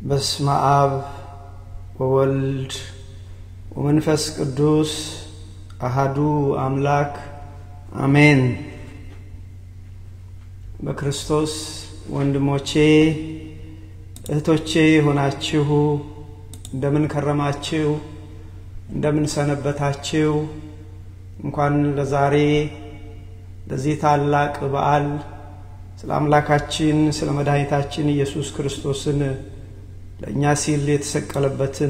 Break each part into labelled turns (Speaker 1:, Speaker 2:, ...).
Speaker 1: በስመ አብ ወወልድ ወመንፈስ ቅዱስ አሃዱ አምላክ አሜን። በክርስቶስ ወንድሞቼ እህቶቼ የሆናችሁ እንደምን ከረማችሁ? እንደምን ሰነበታችሁ? እንኳን ለዛሬ ለዚህ ታላቅ በዓል ስለ አምላካችን ስለ መድኃኒታችን ኢየሱስ ክርስቶስን ለእኛ ሲል የተሰቀለበትን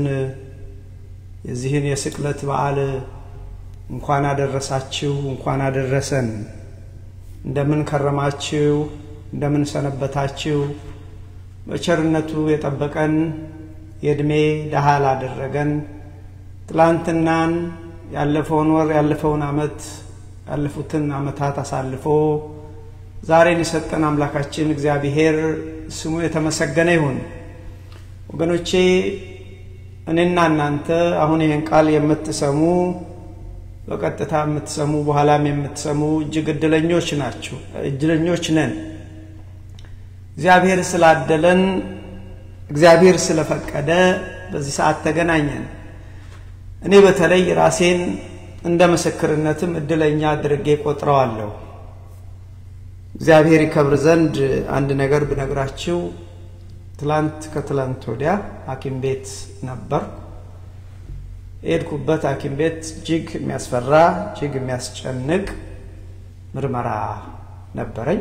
Speaker 1: የዚህን የስቅለት በዓል እንኳን አደረሳችሁ፣ እንኳን አደረሰን። እንደምን ከረማችሁ? እንደምን ሰነበታችሁ? በቸርነቱ የጠበቀን የዕድሜ ደሃ ላደረገን ትላንትናን ያለፈውን ወር ያለፈውን ዓመት ያለፉትን ዓመታት አሳልፎ ዛሬን የሰጠን አምላካችን እግዚአብሔር ስሙ የተመሰገነ ይሁን። ወገኖቼ እኔና እናንተ አሁን ይህን ቃል የምትሰሙ በቀጥታ የምትሰሙ በኋላም የምትሰሙ እጅግ እድለኞች ናችሁ፣ እድለኞች ነን። እግዚአብሔር ስላደለን፣ እግዚአብሔር ስለፈቀደ በዚህ ሰዓት ተገናኘን። እኔ በተለይ ራሴን እንደ ምስክርነትም እድለኛ አድርጌ ቆጥረዋለሁ። እግዚአብሔር ይከብር ዘንድ አንድ ነገር ብነግራችሁ ትላንት ከትላንት ወዲያ ሐኪም ቤት ነበር። የሄድኩበት ሐኪም ቤት እጅግ የሚያስፈራ እጅግ የሚያስጨንቅ ምርመራ ነበረኝ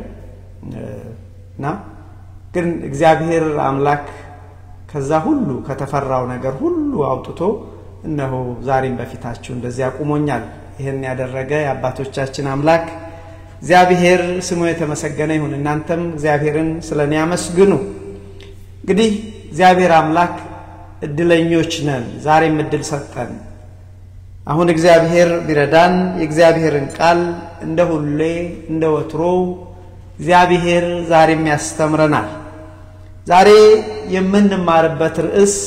Speaker 1: እና ግን እግዚአብሔር አምላክ ከዛ ሁሉ ከተፈራው ነገር ሁሉ አውጥቶ እነሆ ዛሬም በፊታችሁ እንደዚህ አቁሞኛል። ይህን ያደረገ የአባቶቻችን አምላክ እግዚአብሔር ስሙ የተመሰገነ ይሁን። እናንተም እግዚአብሔርን ስለ እኔ አመስግኑ። እንግዲህ እግዚአብሔር አምላክ እድለኞች ነን። ዛሬም እድል ሰጠን። አሁን እግዚአብሔር ቢረዳን የእግዚአብሔርን ቃል እንደ ሁሌ እንደ ወትሮው እግዚአብሔር ዛሬም ያስተምረናል። ዛሬ የምንማርበት ርዕስ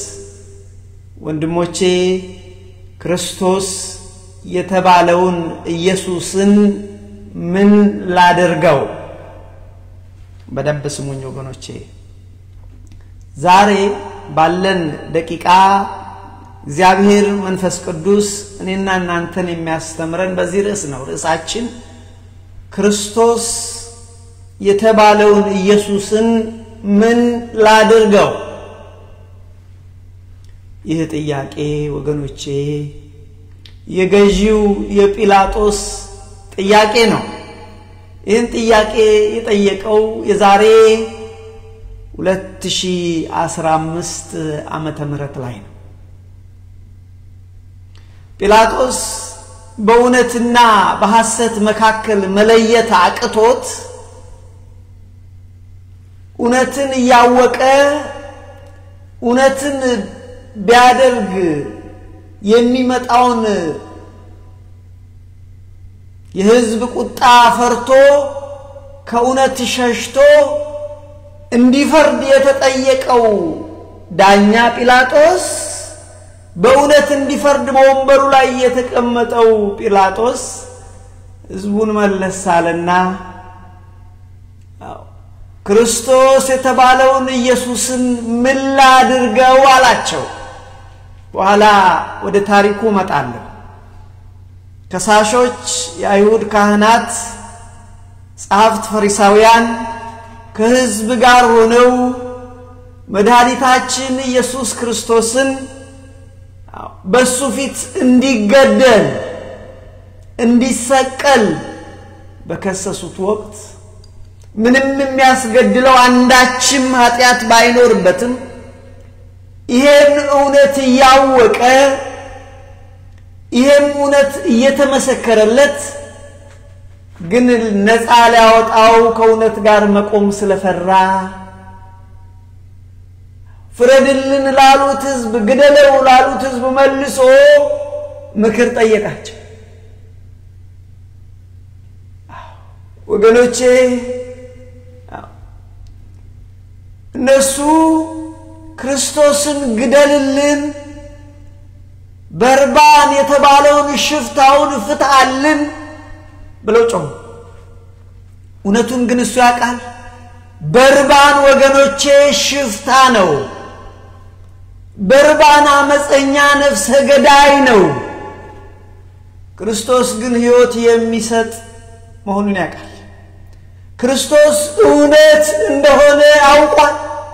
Speaker 1: ወንድሞቼ ክርስቶስ የተባለውን ኢየሱስን ምን ላደርገው? በደንብ ስሙኝ ወገኖቼ። ዛሬ ባለን ደቂቃ እግዚአብሔር መንፈስ ቅዱስ እኔና እናንተን የሚያስተምረን በዚህ ርዕስ ነው። ርዕሳችን ክርስቶስ የተባለውን ኢየሱስን ምን ላድርገው? ይህ ጥያቄ ወገኖቼ የገዢው የጲላጦስ ጥያቄ ነው። ይህን ጥያቄ የጠየቀው የዛሬ 2015 ዓመተ ምህረት ላይ ነው። ጲላጦስ በእውነትና በሐሰት መካከል መለየት አቅቶት እውነትን እያወቀ እውነትን ቢያደርግ የሚመጣውን የሕዝብ ቁጣ ፈርቶ ከእውነት ሸሽቶ እንዲፈርድ የተጠየቀው ዳኛ ጲላጦስ በእውነት እንዲፈርድ በወንበሩ ላይ የተቀመጠው ጲላጦስ ሕዝቡን መለስ አለና ክርስቶስ የተባለውን ኢየሱስን ምን ላድርገው አላቸው። በኋላ ወደ ታሪኩ እመጣለሁ። ከሳሾች የአይሁድ ካህናት፣ ጸሐፍት፣ ፈሪሳውያን ከሕዝብ ጋር ሆነው መድኃኒታችን ኢየሱስ ክርስቶስን በሱ ፊት እንዲገደል እንዲሰቀል በከሰሱት ወቅት ምንም የሚያስገድለው አንዳችም ኃጢአት ባይኖርበትም ይሄን እውነት እያወቀ ይሄም እውነት እየተመሰከረለት ግን ነፃ ሊያወጣው ከእውነት ጋር መቆም ስለፈራ ፍረድልን ላሉት ሕዝብ፣ ግደለው ላሉት ሕዝብ መልሶ ምክር ጠየቃቸው። ወገኖቼ እነሱ ክርስቶስን ግደልልን፣ በርባን የተባለውን ሽፍታውን ፍታልን ብለው ጮሁ። እውነቱን ግን እሱ ያውቃል። በርባን ወገኖቼ ሽፍታ ነው። በርባን አመፀኛ ነፍሰ ገዳይ ነው። ክርስቶስ ግን ሕይወት የሚሰጥ መሆኑን ያውቃል። ክርስቶስ እውነት እንደሆነ አውቋል።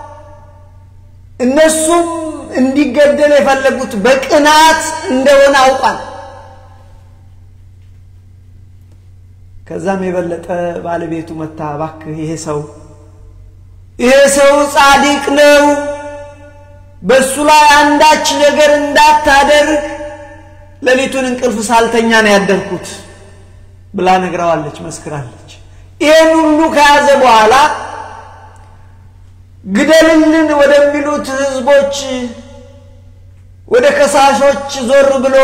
Speaker 1: እነሱም እንዲገደል የፈለጉት በቅናት እንደሆነ አውቋል። ከዛም የበለጠ ባለቤቱ መታ እባክህ ይሄ ሰው ይሄ ሰው ጻድቅ ነው፣ በእሱ ላይ አንዳች ነገር እንዳታደርግ ሌሊቱን እንቅልፍ ሳልተኛ ነው ያደርኩት ብላ ነግረዋለች፣ መስክራለች። ይህን ሁሉ ከያዘ በኋላ ግደልልን ወደሚሉት ህዝቦች ወደ ከሳሾች ዞር ብሎ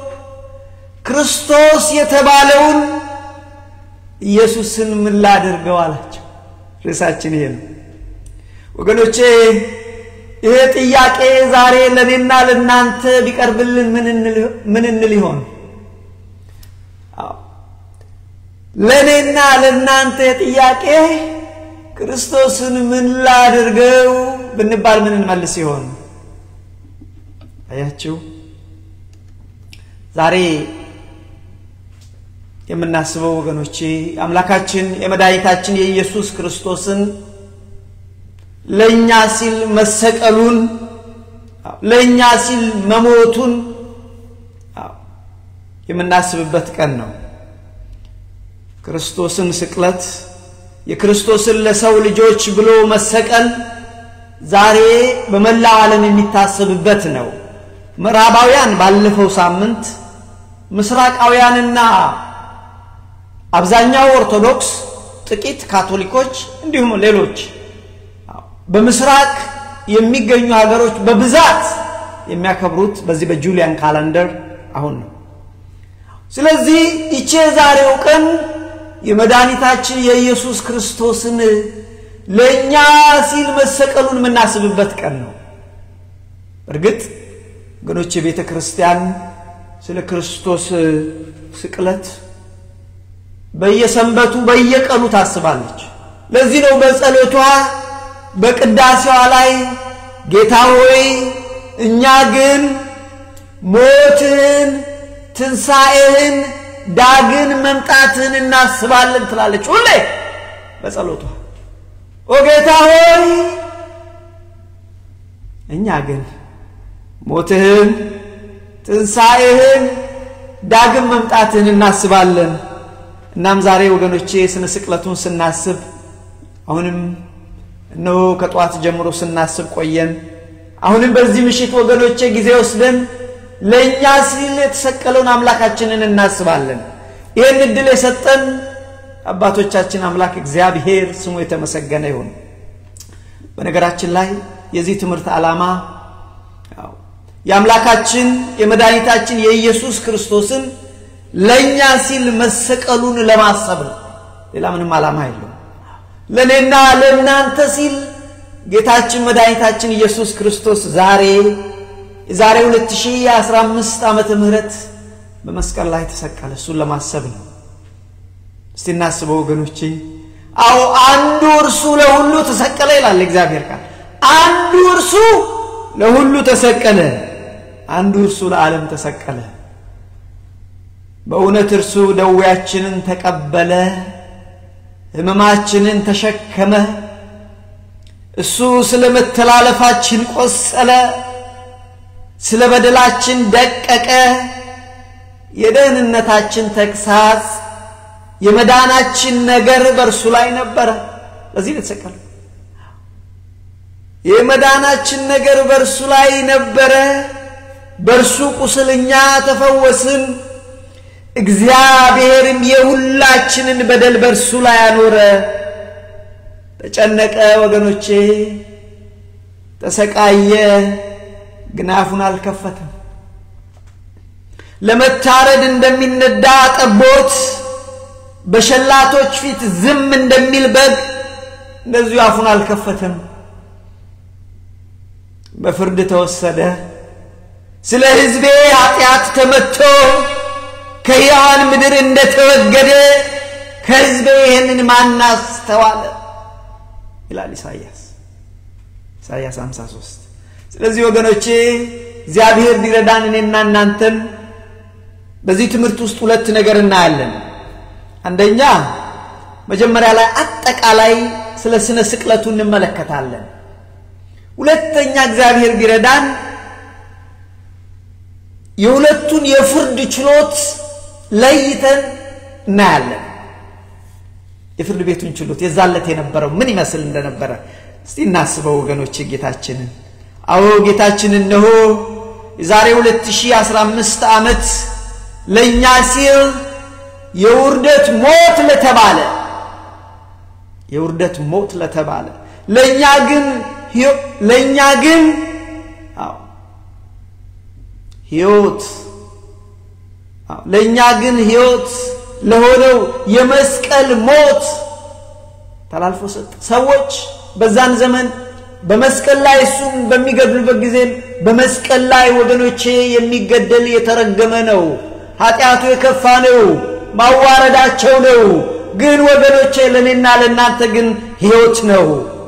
Speaker 1: ክርስቶስ የተባለውን ኢየሱስን ምን ላድርገው አላቸው። ርዕሳችን ይሄ ነው ወገኖቼ። ይሄ ጥያቄ ዛሬ ለእኔና ለእናንተ ቢቀርብልን ምን እንል ይሆን? ለእኔና ለእናንተ ጥያቄ ክርስቶስን ምን ላድርገው ብንባል ምን እንመልስ ይሆን? አያችሁ ዛሬ የምናስበው ወገኖቼ አምላካችን የመድኃኒታችን የኢየሱስ ክርስቶስን ለእኛ ሲል መሰቀሉን ለእኛ ሲል መሞቱን የምናስብበት ቀን ነው። ክርስቶስን ስቅለት የክርስቶስን ለሰው ልጆች ብሎ መሰቀል ዛሬ በመላው ዓለም የሚታሰብበት ነው። ምዕራባውያን ባለፈው ሳምንት ምስራቃውያንና አብዛኛው ኦርቶዶክስ፣ ጥቂት ካቶሊኮች እንዲሁም ሌሎች በምስራቅ የሚገኙ ሀገሮች በብዛት የሚያከብሩት በዚህ በጁሊያን ካላንደር አሁን ነው። ስለዚህ ይቼ ዛሬው ቀን የመድኃኒታችን የኢየሱስ ክርስቶስን ለእኛ ሲል መሰቀሉን የምናስብበት ቀን ነው። እርግጥ ወገኖች የቤተ ክርስቲያን ስለ ክርስቶስ ስቅለት በየሰንበቱ በየቀኑ ታስባለች። ለዚህ ነው በጸሎቷ በቅዳሴዋ ላይ ጌታ ሆይ እኛ ግን ሞትህን፣ ትንሣኤህን፣ ዳግን መምጣትህን እናስባለን ትላለች ሁሌ በጸሎቷ። ኦ ጌታ ሆይ እኛ ግን ሞትህን፣ ትንሣኤህን፣ ዳግም መምጣትህን እናስባለን። እናም ዛሬ ወገኖቼ ስነ ስቅለቱን ስናስብ አሁንም እነሆ ከጠዋት ጀምሮ ስናስብ ቆየን። አሁንም በዚህ ምሽት ወገኖቼ ጊዜ ወስደን ለእኛ ሲል የተሰቀለውን አምላካችንን እናስባለን። ይህን እድል የሰጠን አባቶቻችን አምላክ እግዚአብሔር ስሙ የተመሰገነ ይሁን። በነገራችን ላይ የዚህ ትምህርት ዓላማ የአምላካችን የመድኃኒታችን የኢየሱስ ክርስቶስን ለእኛ ሲል መሰቀሉን ለማሰብ ነው። ሌላ ምንም ዓላማ የለውም። ለእኔና ለእናንተ ሲል ጌታችን መድኃኒታችን ኢየሱስ ክርስቶስ ዛሬ የዛሬ 2015 ዓመተ ምህረት በመስቀል ላይ ተሰቀለ። እሱን ለማሰብ ነው። እስቲ እናስበው ወገኖቼ። አዎ አንዱ እርሱ ለሁሉ ተሰቀለ ይላል እግዚአብሔር ቃል። አንዱ እርሱ ለሁሉ ተሰቀለ፣ አንዱ እርሱ ለዓለም ተሰቀለ። በእውነት እርሱ ደዌያችንን ተቀበለ፣ ሕመማችንን ተሸከመ። እሱ ስለ መተላለፋችን ቆሰለ፣ ስለ በደላችን ደቀቀ። የደህንነታችን ተግሳጽ የመዳናችን ነገር በእርሱ ላይ ነበረ። ለዚህ የተሰቀለ የመዳናችን ነገር በእርሱ ላይ ነበረ። በእርሱ ቁስል እኛ ተፈወስን። እግዚአብሔርም የሁላችንን በደል በእርሱ ላይ አኖረ። ተጨነቀ ወገኖቼ፣ ተሰቃየ፣ ግን አፉን አልከፈተም። ለመታረድ እንደሚነዳ ጠቦት በሸላቶች ፊት ዝም እንደሚል በግ እንደዚሁ አፉን አልከፈተም። በፍርድ ተወሰደ። ስለ ሕዝቤ ኃጢአት ተመትቶ ከሕያዋን ምድር እንደተወገደ ከሕዝቤ ይህንን ማን አስተዋለ? ይላል ኢሳይያስ ኢሳይያስ 53 ስለዚህ ወገኖቼ እግዚአብሔር ቢረዳን እኔና እናንተም በዚህ ትምህርት ውስጥ ሁለት ነገር እናያለን። አንደኛ መጀመሪያ ላይ አጠቃላይ ስለ ስነ ስቅለቱ እንመለከታለን። ሁለተኛ እግዚአብሔር ቢረዳን የሁለቱን የፍርድ ችሎት ለይተን እናያለን። የፍርድ ቤቱን ችሎት የዛለት የነበረው ምን ይመስል እንደነበረ እስቲ እናስበው ወገኖች። ጌታችንን አዎ ጌታችን እነሆ የዛሬ 2015 ዓመት ለእኛ ሲል የውርደት ሞት ለተባለ የውርደት ሞት ለተባለ ለእኛ ግን ለእኛ ግን አዎ ሕይወት ለእኛ ግን ሕይወት ለሆነው የመስቀል ሞት ተላልፎ ሰጠ። ሰዎች በዛን ዘመን በመስቀል ላይ እሱም በሚገድሉበት ጊዜ በመስቀል ላይ ወገኖቼ የሚገደል የተረገመ ነው፣ ኃጢአቱ የከፋ ነው፣ ማዋረዳቸው ነው። ግን ወገኖቼ ለእኔና ለእናንተ ግን ሕይወት ነው።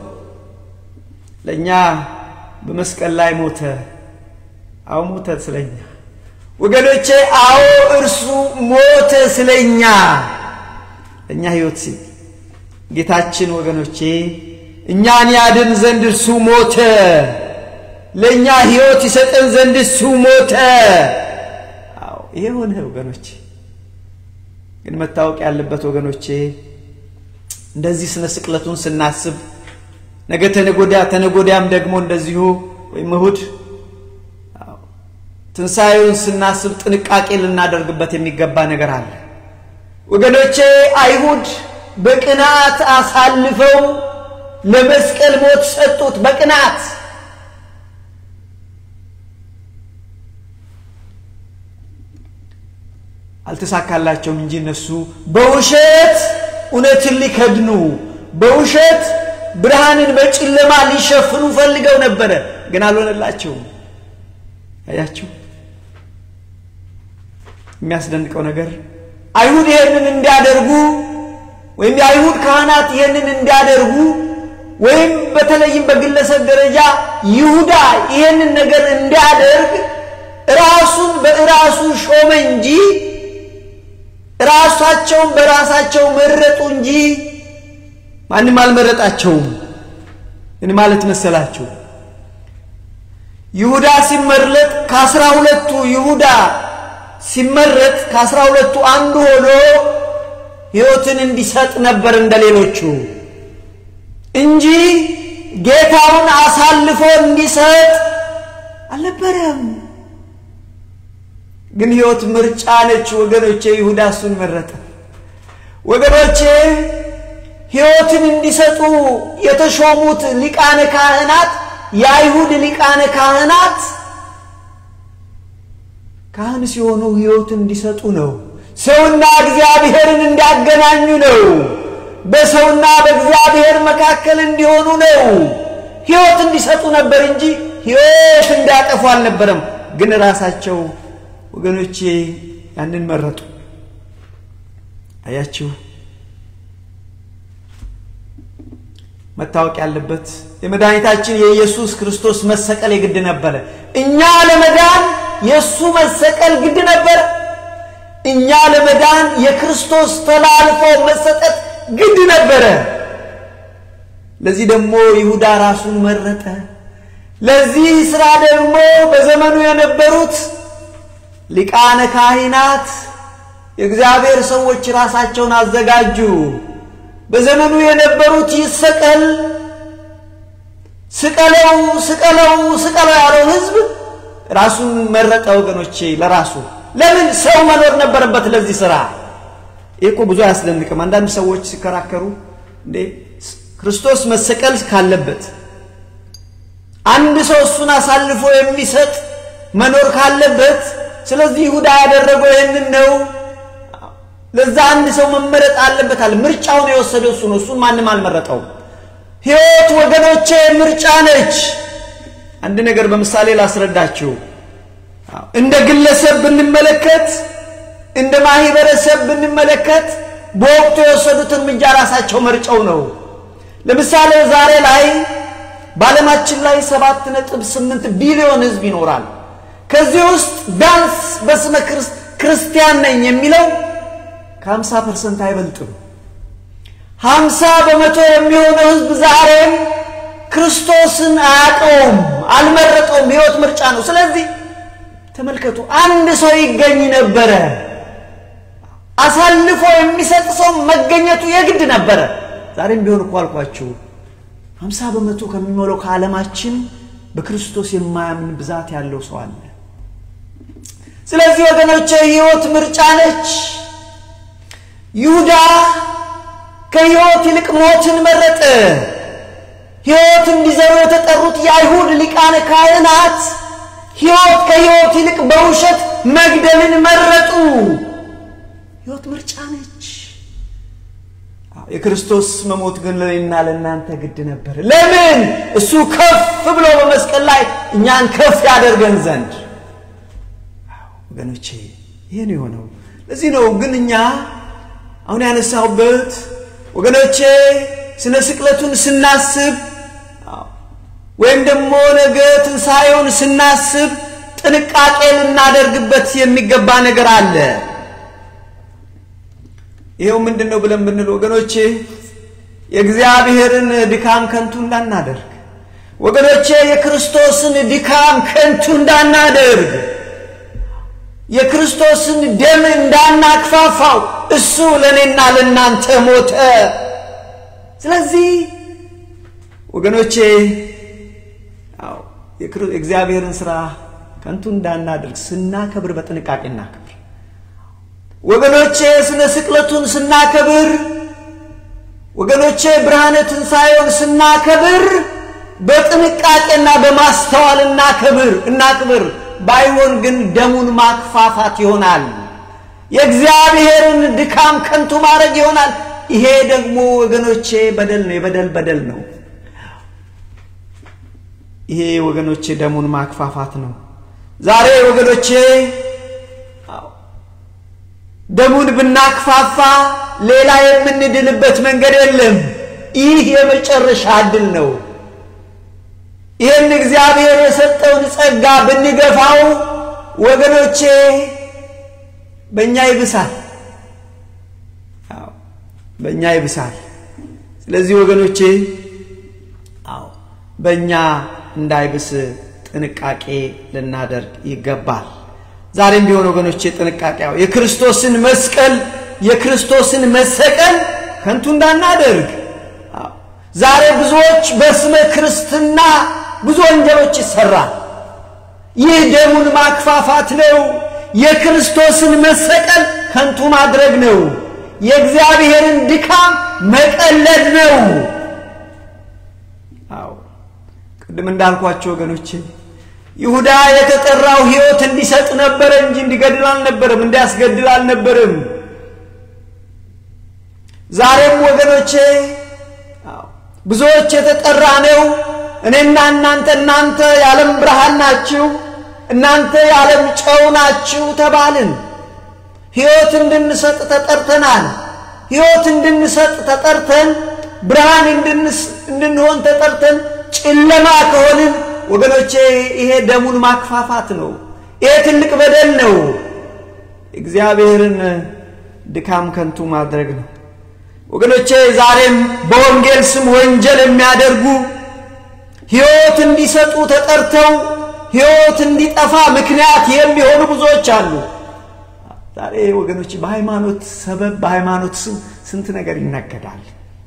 Speaker 1: ለእኛ በመስቀል ላይ ሞተ። አዎ ሞተ ስለኛ ወገኖቼ አዎ እርሱ ሞተ ስለኛ ለእኛ ሕይወት ሲል ጌታችን ወገኖቼ እኛን ያድን ዘንድ እርሱ ሞተ። ለእኛ ሕይወት ይሰጠን ዘንድ እሱ ሞተ። አዎ ይሄ ሆነ ወገኖቼ። ግን መታወቅ ያለበት ወገኖቼ እንደዚህ ስነ ስቅለቱን ስናስብ ነገ ተነጎዳ ተነጎዳያም ደግሞ እንደዚሁ ወይም እሁድ ትንሣኤውን ስናስብ ጥንቃቄ ልናደርግበት የሚገባ ነገር አለ ወገኖቼ። አይሁድ በቅናት አሳልፈው ለመስቀል ሞት ሰጡት። በቅናት አልተሳካላቸውም እንጂ እነሱ በውሸት እውነትን ሊከድኑ በውሸት ብርሃንን በጨለማ ሊሸፍኑ ፈልገው ነበረ፣ ግን አልሆነላቸውም። አያችሁ፣ የሚያስደንቀው ነገር አይሁድ ይህንን እንዲያደርጉ ወይም የአይሁድ ካህናት ይህንን እንዲያደርጉ ወይም በተለይም በግለሰብ ደረጃ ይሁዳ ይህንን ነገር እንዲያደርግ ራሱን በራሱ ሾመ እንጂ ራሳቸውን በራሳቸው መረጡ እንጂ ማንም አልመረጣቸውም። ምን ማለት መሰላችሁ? ይሁዳ ሲመረጥ ከአስራ ሁለቱ ይሁዳ ሲመረጥ ከአስራ ሁለቱ አንዱ ሆኖ ሕይወትን እንዲሰጥ ነበር እንደ ሌሎቹ እንጂ ጌታውን አሳልፎ እንዲሰጥ አልነበረም። ግን ሕይወት ምርጫ ነች ወገኖቼ። ይሁዳ እሱን መረጠ። ወገኖቼ ሕይወትን እንዲሰጡ የተሾሙት ሊቃነ ካህናት የአይሁድ ሊቃነ ካህናት ካህን ሲሆኑ ሕይወትን እንዲሰጡ ነው። ሰውና እግዚአብሔርን እንዲያገናኙ ነው። በሰውና በእግዚአብሔር መካከል እንዲሆኑ ነው። ሕይወት እንዲሰጡ ነበር እንጂ ሕይወት እንዲያጠፉ አልነበረም። ግን ራሳቸው ወገኖቼ ያንን መረጡ። አያችሁ፣ መታወቅ ያለበት የመድኃኒታችን የኢየሱስ ክርስቶስ መሰቀል የግድ ነበረ። እኛ ለመዳን የእሱ መሰቀል ግድ ነበረ። እኛ ለመዳን የክርስቶስ ተላልፎ መሰጠት ግድ ነበረ። ለዚህ ደግሞ ይሁዳ ራሱን መረጠ። ለዚህ ሥራ ደግሞ በዘመኑ የነበሩት ሊቃነ ካህናት የእግዚአብሔር ሰዎች ራሳቸውን አዘጋጁ። በዘመኑ የነበሩት ይሰቀል ስቀለው ስቀለው ስቀለው ያለው ሕዝብ ራሱን መረጠ። ወገኖቼ ለራሱ ለምን ሰው መኖር ነበረበት ለዚህ ስራ። ይህ እኮ ብዙ አያስደንቅም። አንዳንድ ሰዎች ሲከራከሩ እንዴ ክርስቶስ መሰቀል ካለበት አንድ ሰው እሱን አሳልፎ የሚሰጥ መኖር ካለበት ስለዚህ ይሁዳ ያደረገው ይህንን ነው። ለዛ አንድ ሰው መመረጥ አለበታል። ምርጫውን የወሰደው እሱ ነው። እሱን ማንም አልመረጠውም። ሕይወት ወገኖቼ ምርጫ ነች። አንድ ነገር በምሳሌ ላስረዳችሁ። እንደ ግለሰብ ብንመለከት፣ እንደ ማህበረሰብ ብንመለከት በወቅቱ የወሰዱት እርምጃ ራሳቸው መርጨው ነው። ለምሳሌ ዛሬ ላይ በዓለማችን ላይ ሰባት ነጥብ ስምንት ቢሊዮን ሕዝብ ይኖራል። ከዚህ ውስጥ ቢያንስ በስመ ክርስቲያን ነኝ የሚለው ከሀምሳ ፐርሰንት አይበልጥም። ሀምሳ በመቶ የሚሆነው ሕዝብ ዛሬም ክርስቶስን አያውቀውም፣ አልመረጠውም። ሕይወት ምርጫ ነው። ስለዚህ ተመልከቱ፣ አንድ ሰው ይገኝ ነበረ አሳልፎ የሚሰጥ ሰው መገኘቱ የግድ ነበረ። ዛሬም ቢሆን እኮ አልኳችሁ ሀምሳ በመቶ ከሚሞላው ከዓለማችን በክርስቶስ የማያምን ብዛት ያለው ሰው አለ። ስለዚህ ወገኖቼ ሕይወት ምርጫ ነች። ይሁዳ ከሕይወት ይልቅ ሞትን መረጠ። ሕይወት እንዲዘሩ የተጠሩት የአይሁድ ሊቃነ ካህናት ሕይወት ከሕይወት ይልቅ በውሸት መግደልን መረጡ። ሕይወት ምርጫ ነች። የክርስቶስ መሞት ግን ለእኔና ለእናንተ ግድ ነበር። ለምን? እሱ ከፍ ብሎ በመስቀል ላይ እኛን ከፍ ያደርገን ዘንድ። ወገኖቼ ይህ ነው የሆነው። ለዚህ ነው ግን እኛ አሁን ያነሳሁበት ወገኖቼ ስነ ስቅለቱን ስናስብ ወይም ደግሞ ነገ ትንሣኤውን ስናስብ ጥንቃቄ ልናደርግበት የሚገባ ነገር አለ። ይኸው ምንድን ነው ብለን ብንል ወገኖቼ የእግዚአብሔርን ድካም ከንቱ እንዳናደርግ፣ ወገኖቼ የክርስቶስን ድካም ከንቱ እንዳናደርግ፣ የክርስቶስን ደም እንዳናክፋፋው። እሱ ለእኔና ለእናንተ ሞተ። ስለዚህ ወገኖቼ የእግዚአብሔርን ሥራ ከንቱ እንዳናደርግ ስናከብር በጥንቃቄ እናከብር። ወገኖቼ ስነ ስቅለቱን ስናከብር፣ ወገኖቼ ብርሃነ ትንሣኤውን ስናከብር በጥንቃቄና በማስተዋል እናከብር እናክብር። ባይሆን ግን ደሙን ማክፋፋት ይሆናል። የእግዚአብሔርን ድካም ከንቱ ማድረግ ይሆናል። ይሄ ደግሞ ወገኖቼ በደል ነው፣ የበደል በደል ነው። ይሄ ወገኖቼ ደሙን ማክፋፋት ነው። ዛሬ ወገኖቼ ደሙን ብናክፋፋ ሌላ የምንድንበት መንገድ የለም። ይህ የመጨረሻ ዕድል ነው። ይህን እግዚአብሔር የሰጠውን ጸጋ ብንገፋው ወገኖቼ በእኛ ይብሳል፣ በእኛ ይብሳል። ስለዚህ ወገኖቼ አዎ በእኛ እንዳይብስ ጥንቃቄ ልናደርግ ይገባል። ዛሬም ቢሆን ወገኖቼ ጥንቃቄ የክርስቶስን መስቀል የክርስቶስን መሰቀል ከንቱ እንዳናደርግ። ዛሬ ብዙዎች በስመ ክርስትና ብዙ ወንጀሎች ይሰራል። ይህ ደሙን ማክፋፋት ነው። የክርስቶስን መሰቀል ከንቱ ማድረግ ነው። የእግዚአብሔርን ድካም መቀለድ ነው። አዎ ቅድም እንዳልኳቸው ወገኖቼ ይሁዳ የተጠራው ሕይወት እንዲሰጥ ነበረ እንጂ እንዲገድል አልነበረም፣ እንዲያስገድል አልነበረም። ዛሬም ወገኖቼ ብዙዎች የተጠራ ነው። እኔና እናንተ እናንተ የዓለም ብርሃን ናችሁ፣ እናንተ የዓለም ጨው ናችሁ ተባልን። ሕይወት እንድንሰጥ ተጠርተናል። ሕይወት እንድንሰጥ ተጠርተን ብርሃን እንድንሆን ተጠርተን ጨለማ ከሆንን ወገኖቼ ይሄ ደሙን ማክፋፋት ነው። ይሄ ትልቅ በደል ነው። እግዚአብሔርን ድካም ከንቱ ማድረግ ነው። ወገኖቼ ዛሬም በወንጌል ስም ወንጀል የሚያደርጉ ሕይወት እንዲሰጡ ተጠርተው ሕይወት እንዲጠፋ ምክንያት የሚሆኑ ብዙዎች አሉ። ዛሬ ወገኖቼ በሃይማኖት ሰበብ በሃይማኖት ስም ስንት ነገር ይነገዳል።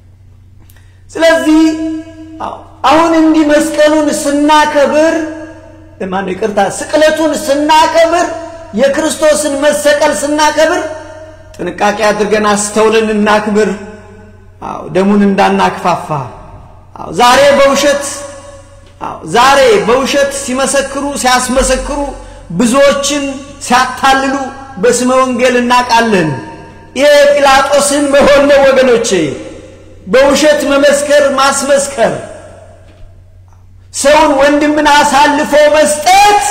Speaker 1: ስለዚህ አሁን እንዲህ መስቀሉን ስናከብር ማነው ይቅርታ፣ ስቅለቱን ስናከብር የክርስቶስን መሰቀል ስናከብር ጥንቃቄ አድርገን አስተውልን እናክብር። አዎ ደሙን እንዳናክፋፋ። አዎ ዛሬ በውሸት አዎ ዛሬ በውሸት ሲመሰክሩ ሲያስመሰክሩ ብዙዎችን ሲያታልሉ በስመ ወንጌል እናውቃለን። ይሄ ጲላጦስን መሆን ነው ወገኖቼ፣ በውሸት መመስከር ማስመስከር ሰውን ወንድምን አሳልፎ መስጠት፣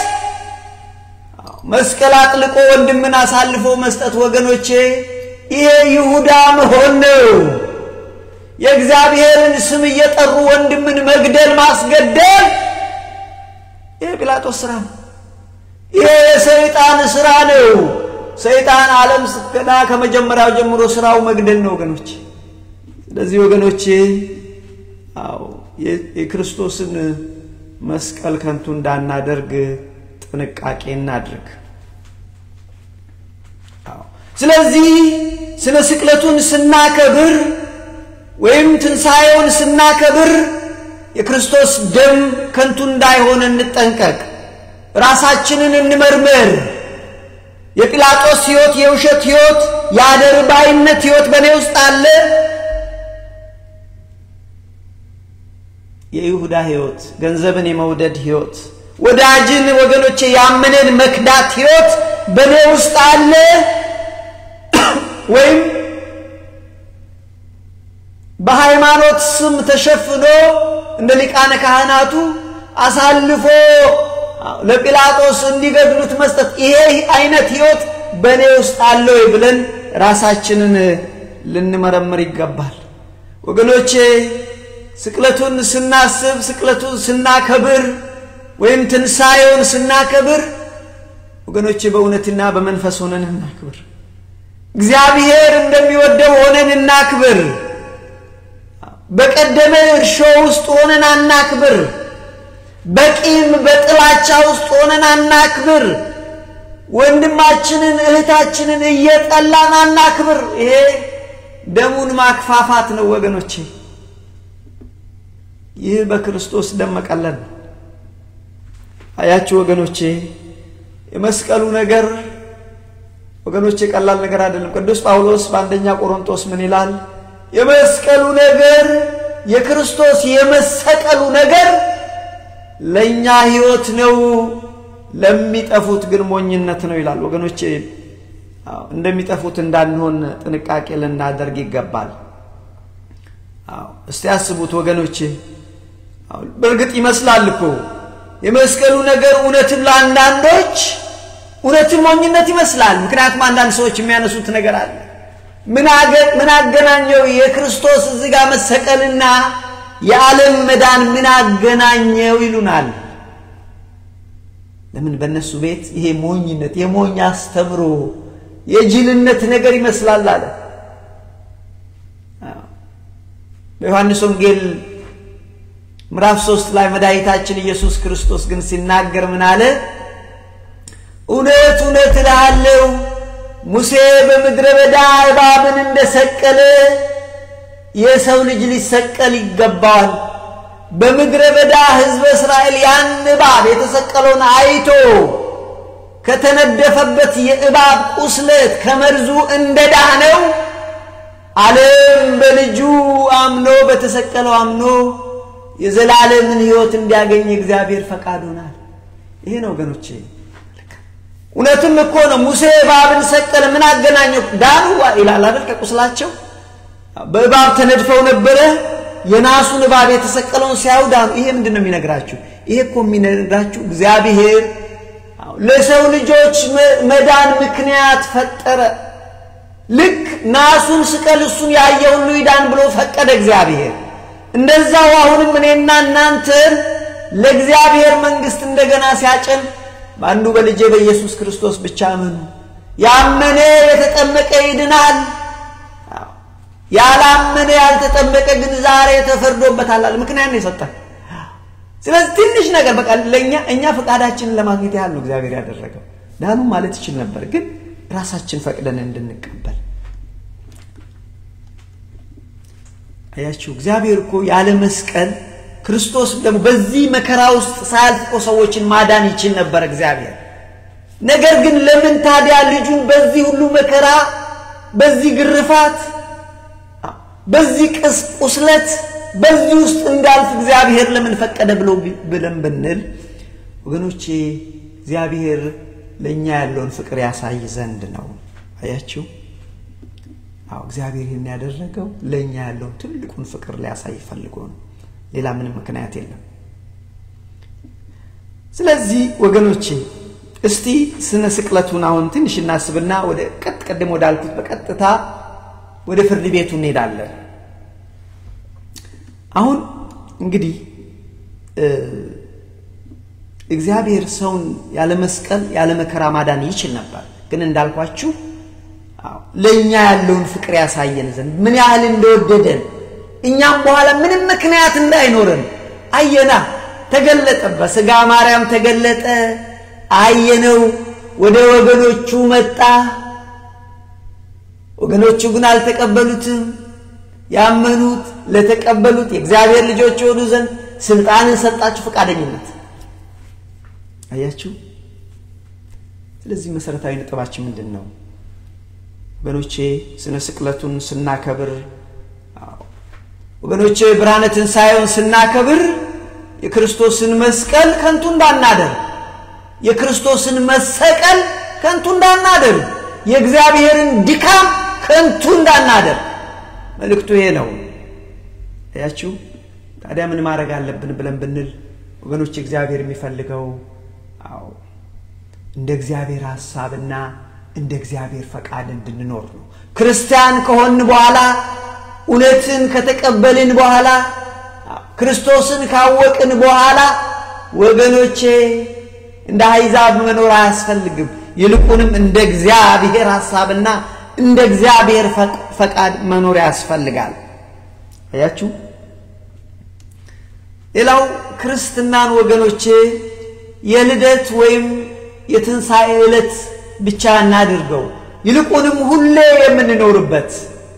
Speaker 1: መስቀል አጥልቆ ወንድምን አሳልፎ መስጠት ወገኖቼ፣ ይሄ ይሁዳ መሆን ነው። የእግዚአብሔርን ስም እየጠሩ ወንድምን መግደል ማስገደል ይህ ጲላጦስ ስራ ነው። ይህ የሰይጣን ስራ ነው። ሰይጣን ዓለም ገና ከመጀመሪያው ጀምሮ ስራው መግደል ነው ወገኖች። ስለዚህ ወገኖቼ አዎ የክርስቶስን መስቀል ከንቱ እንዳናደርግ ጥንቃቄ እናድርግ። ስለዚህ ስነ ስቅለቱን ስናከብር ወይም ትንሣኤውን ስናከብር የክርስቶስ ደም ከንቱ እንዳይሆን እንጠንቀቅ። ራሳችንን እንመርምር። የጲላጦስ ሕይወት የውሸት ሕይወት፣ የአደርባይነት ሕይወት በእኔ ውስጥ አለ። የይሁዳ ሕይወት፣ ገንዘብን የመውደድ ሕይወት፣ ወዳጅን ወገኖቼ ያመነን መክዳት ሕይወት በእኔ ውስጥ አለ ወይም በሃይማኖት ስም ተሸፍኖ እንደ ሊቃነ ካህናቱ አሳልፎ ለጲላጦስ እንዲገድሉት መስጠት ይሄ አይነት ሕይወት በእኔ ውስጥ አለ ወይ ብለን ራሳችንን ልንመረምር ይገባል። ወገኖቼ ስቅለቱን ስናስብ፣ ስቅለቱን ስናከብር ወይም ትንሣኤውን ስናከብር ወገኖቼ በእውነትና በመንፈስ ሆነን እናክብር። እግዚአብሔር እንደሚወደው ሆነን እናክብር። በቀደመ እርሾ ውስጥ ሆነን አናክብር። በቂም በጥላቻ ውስጥ ሆነን አናክብር። ወንድማችንን እህታችንን እየጠላን አናክብር። ይሄ ደሙን ማክፋፋት ነው ወገኖቼ። ይህ በክርስቶስ ደም መቀለል ነው። አያችሁ ወገኖቼ፣ የመስቀሉ ነገር ወገኖቼ ቀላል ነገር አይደለም። ቅዱስ ጳውሎስ በአንደኛ ቆሮንቶስ ምን ይላል? የመስቀሉ ነገር የክርስቶስ የመሰቀሉ ነገር ለእኛ ሕይወት ነው፣ ለሚጠፉት ግን ሞኝነት ነው ይላል። ወገኖቼ እንደሚጠፉት እንዳንሆን ጥንቃቄ ልናደርግ ይገባል። እስቲ ያስቡት ወገኖቼ። በእርግጥ ይመስላል እኮ የመስቀሉ ነገር እውነትም ለአንዳንዶች እውነትም ሞኝነት ይመስላል። ምክንያቱም አንዳንድ ሰዎች የሚያነሱት ነገር አለ። ምን አገናኘው የክርስቶስ እዚህ ጋር መሰቀልና የዓለም መዳን ምን አገናኘው ይሉናል። ለምን በእነሱ ቤት ይሄ ሞኝነት የሞኝ አስተምሮ የጅልነት ነገር ይመስላል አለ። በዮሐንስ ወንጌል ምዕራፍ ሶስት ላይ መድኃኒታችን ኢየሱስ ክርስቶስ ግን ሲናገር ምን አለ? እውነት እውነት እልሃለሁ ሙሴ በምድረ በዳ እባብን እንደሰቀለ የሰው ልጅ ሊሰቀል ይገባዋል። በምድረ በዳ ሕዝበ እስራኤል ያን እባብ የተሰቀለውን አይቶ ከተነደፈበት የእባብ ቁስለት ከመርዙ እንደዳነው ዓለም በልጁ አምኖ በተሰቀለው አምኖ የዘላለምን ሕይወት እንዲያገኝ እግዚአብሔር ፈቃድ ሆናል። ይሄ ነው ወገኖቼ። እውነትም እኮ ነው። ሙሴ እባብን ሰቀለ፣ ምን አገናኘው? ዳኑ ይላል አይደል? ከቁስላቸው በእባብ ተነድፈው ነበረ። የናሱን እባብ የተሰቀለውን ሲያዩ ዳኑ። ይሄ ምንድን ነው የሚነግራችሁ? ይሄ እኮ የሚነግራችሁ እግዚአብሔር ለሰው ልጆች መዳን ምክንያት ፈጠረ። ልክ ናሱን ስቀል እሱን ያየ ሁሉ ይዳን ብሎ ፈቀደ እግዚአብሔር። እንደዛው አሁንም እኔና እናንተን ለእግዚአብሔር መንግሥት እንደገና ሲያጨን በአንዱ በልጄ በኢየሱስ ክርስቶስ ብቻ አመኑ። ያመነ የተጠመቀ ይድናል፣ ያላመነ ያልተጠመቀ ግን ዛሬ ተፈርዶበታል አለ። ምክንያት ነው የሰጠን። ስለዚህ ትንሽ ነገር በቃ ለእኛ እኛ ፈቃዳችንን ለማግኘት ያህል ነው እግዚአብሔር ያደረገው። ዳኑ ማለት ይችል ነበር፣ ግን ራሳችን ፈቅደን እንድንቀበል አያችሁ። እግዚአብሔር እኮ ያለ መስቀል ክርስቶስ ደግሞ በዚህ መከራ ውስጥ ሳያልፍ እኮ ሰዎችን ማዳን ይችል ነበር እግዚአብሔር። ነገር ግን ለምን ታዲያ ልጁን በዚህ ሁሉ መከራ፣ በዚህ ግርፋት፣ በዚህ ቅስ ቁስለት፣ በዚህ ውስጥ እንዳልፍ እግዚአብሔር ለምን ፈቀደ ብሎ ብለን ብንል ወገኖቼ እግዚአብሔር ለእኛ ያለውን ፍቅር ያሳይ ዘንድ ነው። አያችሁ። አዎ እግዚአብሔር ይህን ያደረገው ለእኛ ያለውን ትልቁን ፍቅር ሊያሳይ ፈልጎ ነው። ሌላ ምንም ምክንያት የለም። ስለዚህ ወገኖቼ እስቲ ስነ ስቅለቱን አሁን ትንሽ እናስብና ወደ ቀጥ ቀደም ወዳልኩት በቀጥታ ወደ ፍርድ ቤቱ እንሄዳለን። አሁን እንግዲህ እግዚአብሔር ሰውን ያለ መስቀል ያለ መከራ ማዳን ይችል ነበር። ግን እንዳልኳችሁ ለእኛ ያለውን ፍቅር ያሳየን ዘንድ ምን ያህል እንደወደደን እኛም በኋላ ምንም ምክንያት እንዳይኖረን አየና፣ ተገለጠ። በሥጋ ማርያም ተገለጠ፣ አየነው። ወደ ወገኖቹ መጣ። ወገኖቹ ግን አልተቀበሉትም። ያመኑት ለተቀበሉት የእግዚአብሔር ልጆች የሆኑ ዘንድ ስልጣንን ሰጣችሁ፣ ፈቃደኝነት። አያችሁ። ስለዚህ መሰረታዊ ነጥባችን ምንድን ነው ወገኖቼ? ስነ ስቅለቱን ስናከብር ወገኖቼ ብርሃነ ትንሣኤውን ስናከብር የክርስቶስን መስቀል ከንቱ እንዳናደር፣ የክርስቶስን መሰቀል ከንቱ እንዳናደር፣ የእግዚአብሔርን ድካም ከንቱ እንዳናደር መልእክቱ ይሄ ነው። ያችሁ ታዲያ ምን ማድረግ አለብን ብለን ብንል ወገኖች እግዚአብሔር የሚፈልገው አዎ እንደ እግዚአብሔር ሐሳብና እንደ እግዚአብሔር ፈቃድ እንድንኖር ነው። ክርስቲያን ከሆን በኋላ እውነትን ከተቀበልን በኋላ ክርስቶስን ካወቅን በኋላ ወገኖቼ እንደ አሕዛብ መኖር አያስፈልግም። ይልቁንም እንደ እግዚአብሔር ሐሳብና እንደ እግዚአብሔር ፈቃድ መኖር ያስፈልጋል። አያችሁ። ሌላው ክርስትናን ወገኖቼ የልደት ወይም የትንሣኤ ዕለት ብቻ እናድርገው፣ ይልቁንም ሁሌ የምንኖርበት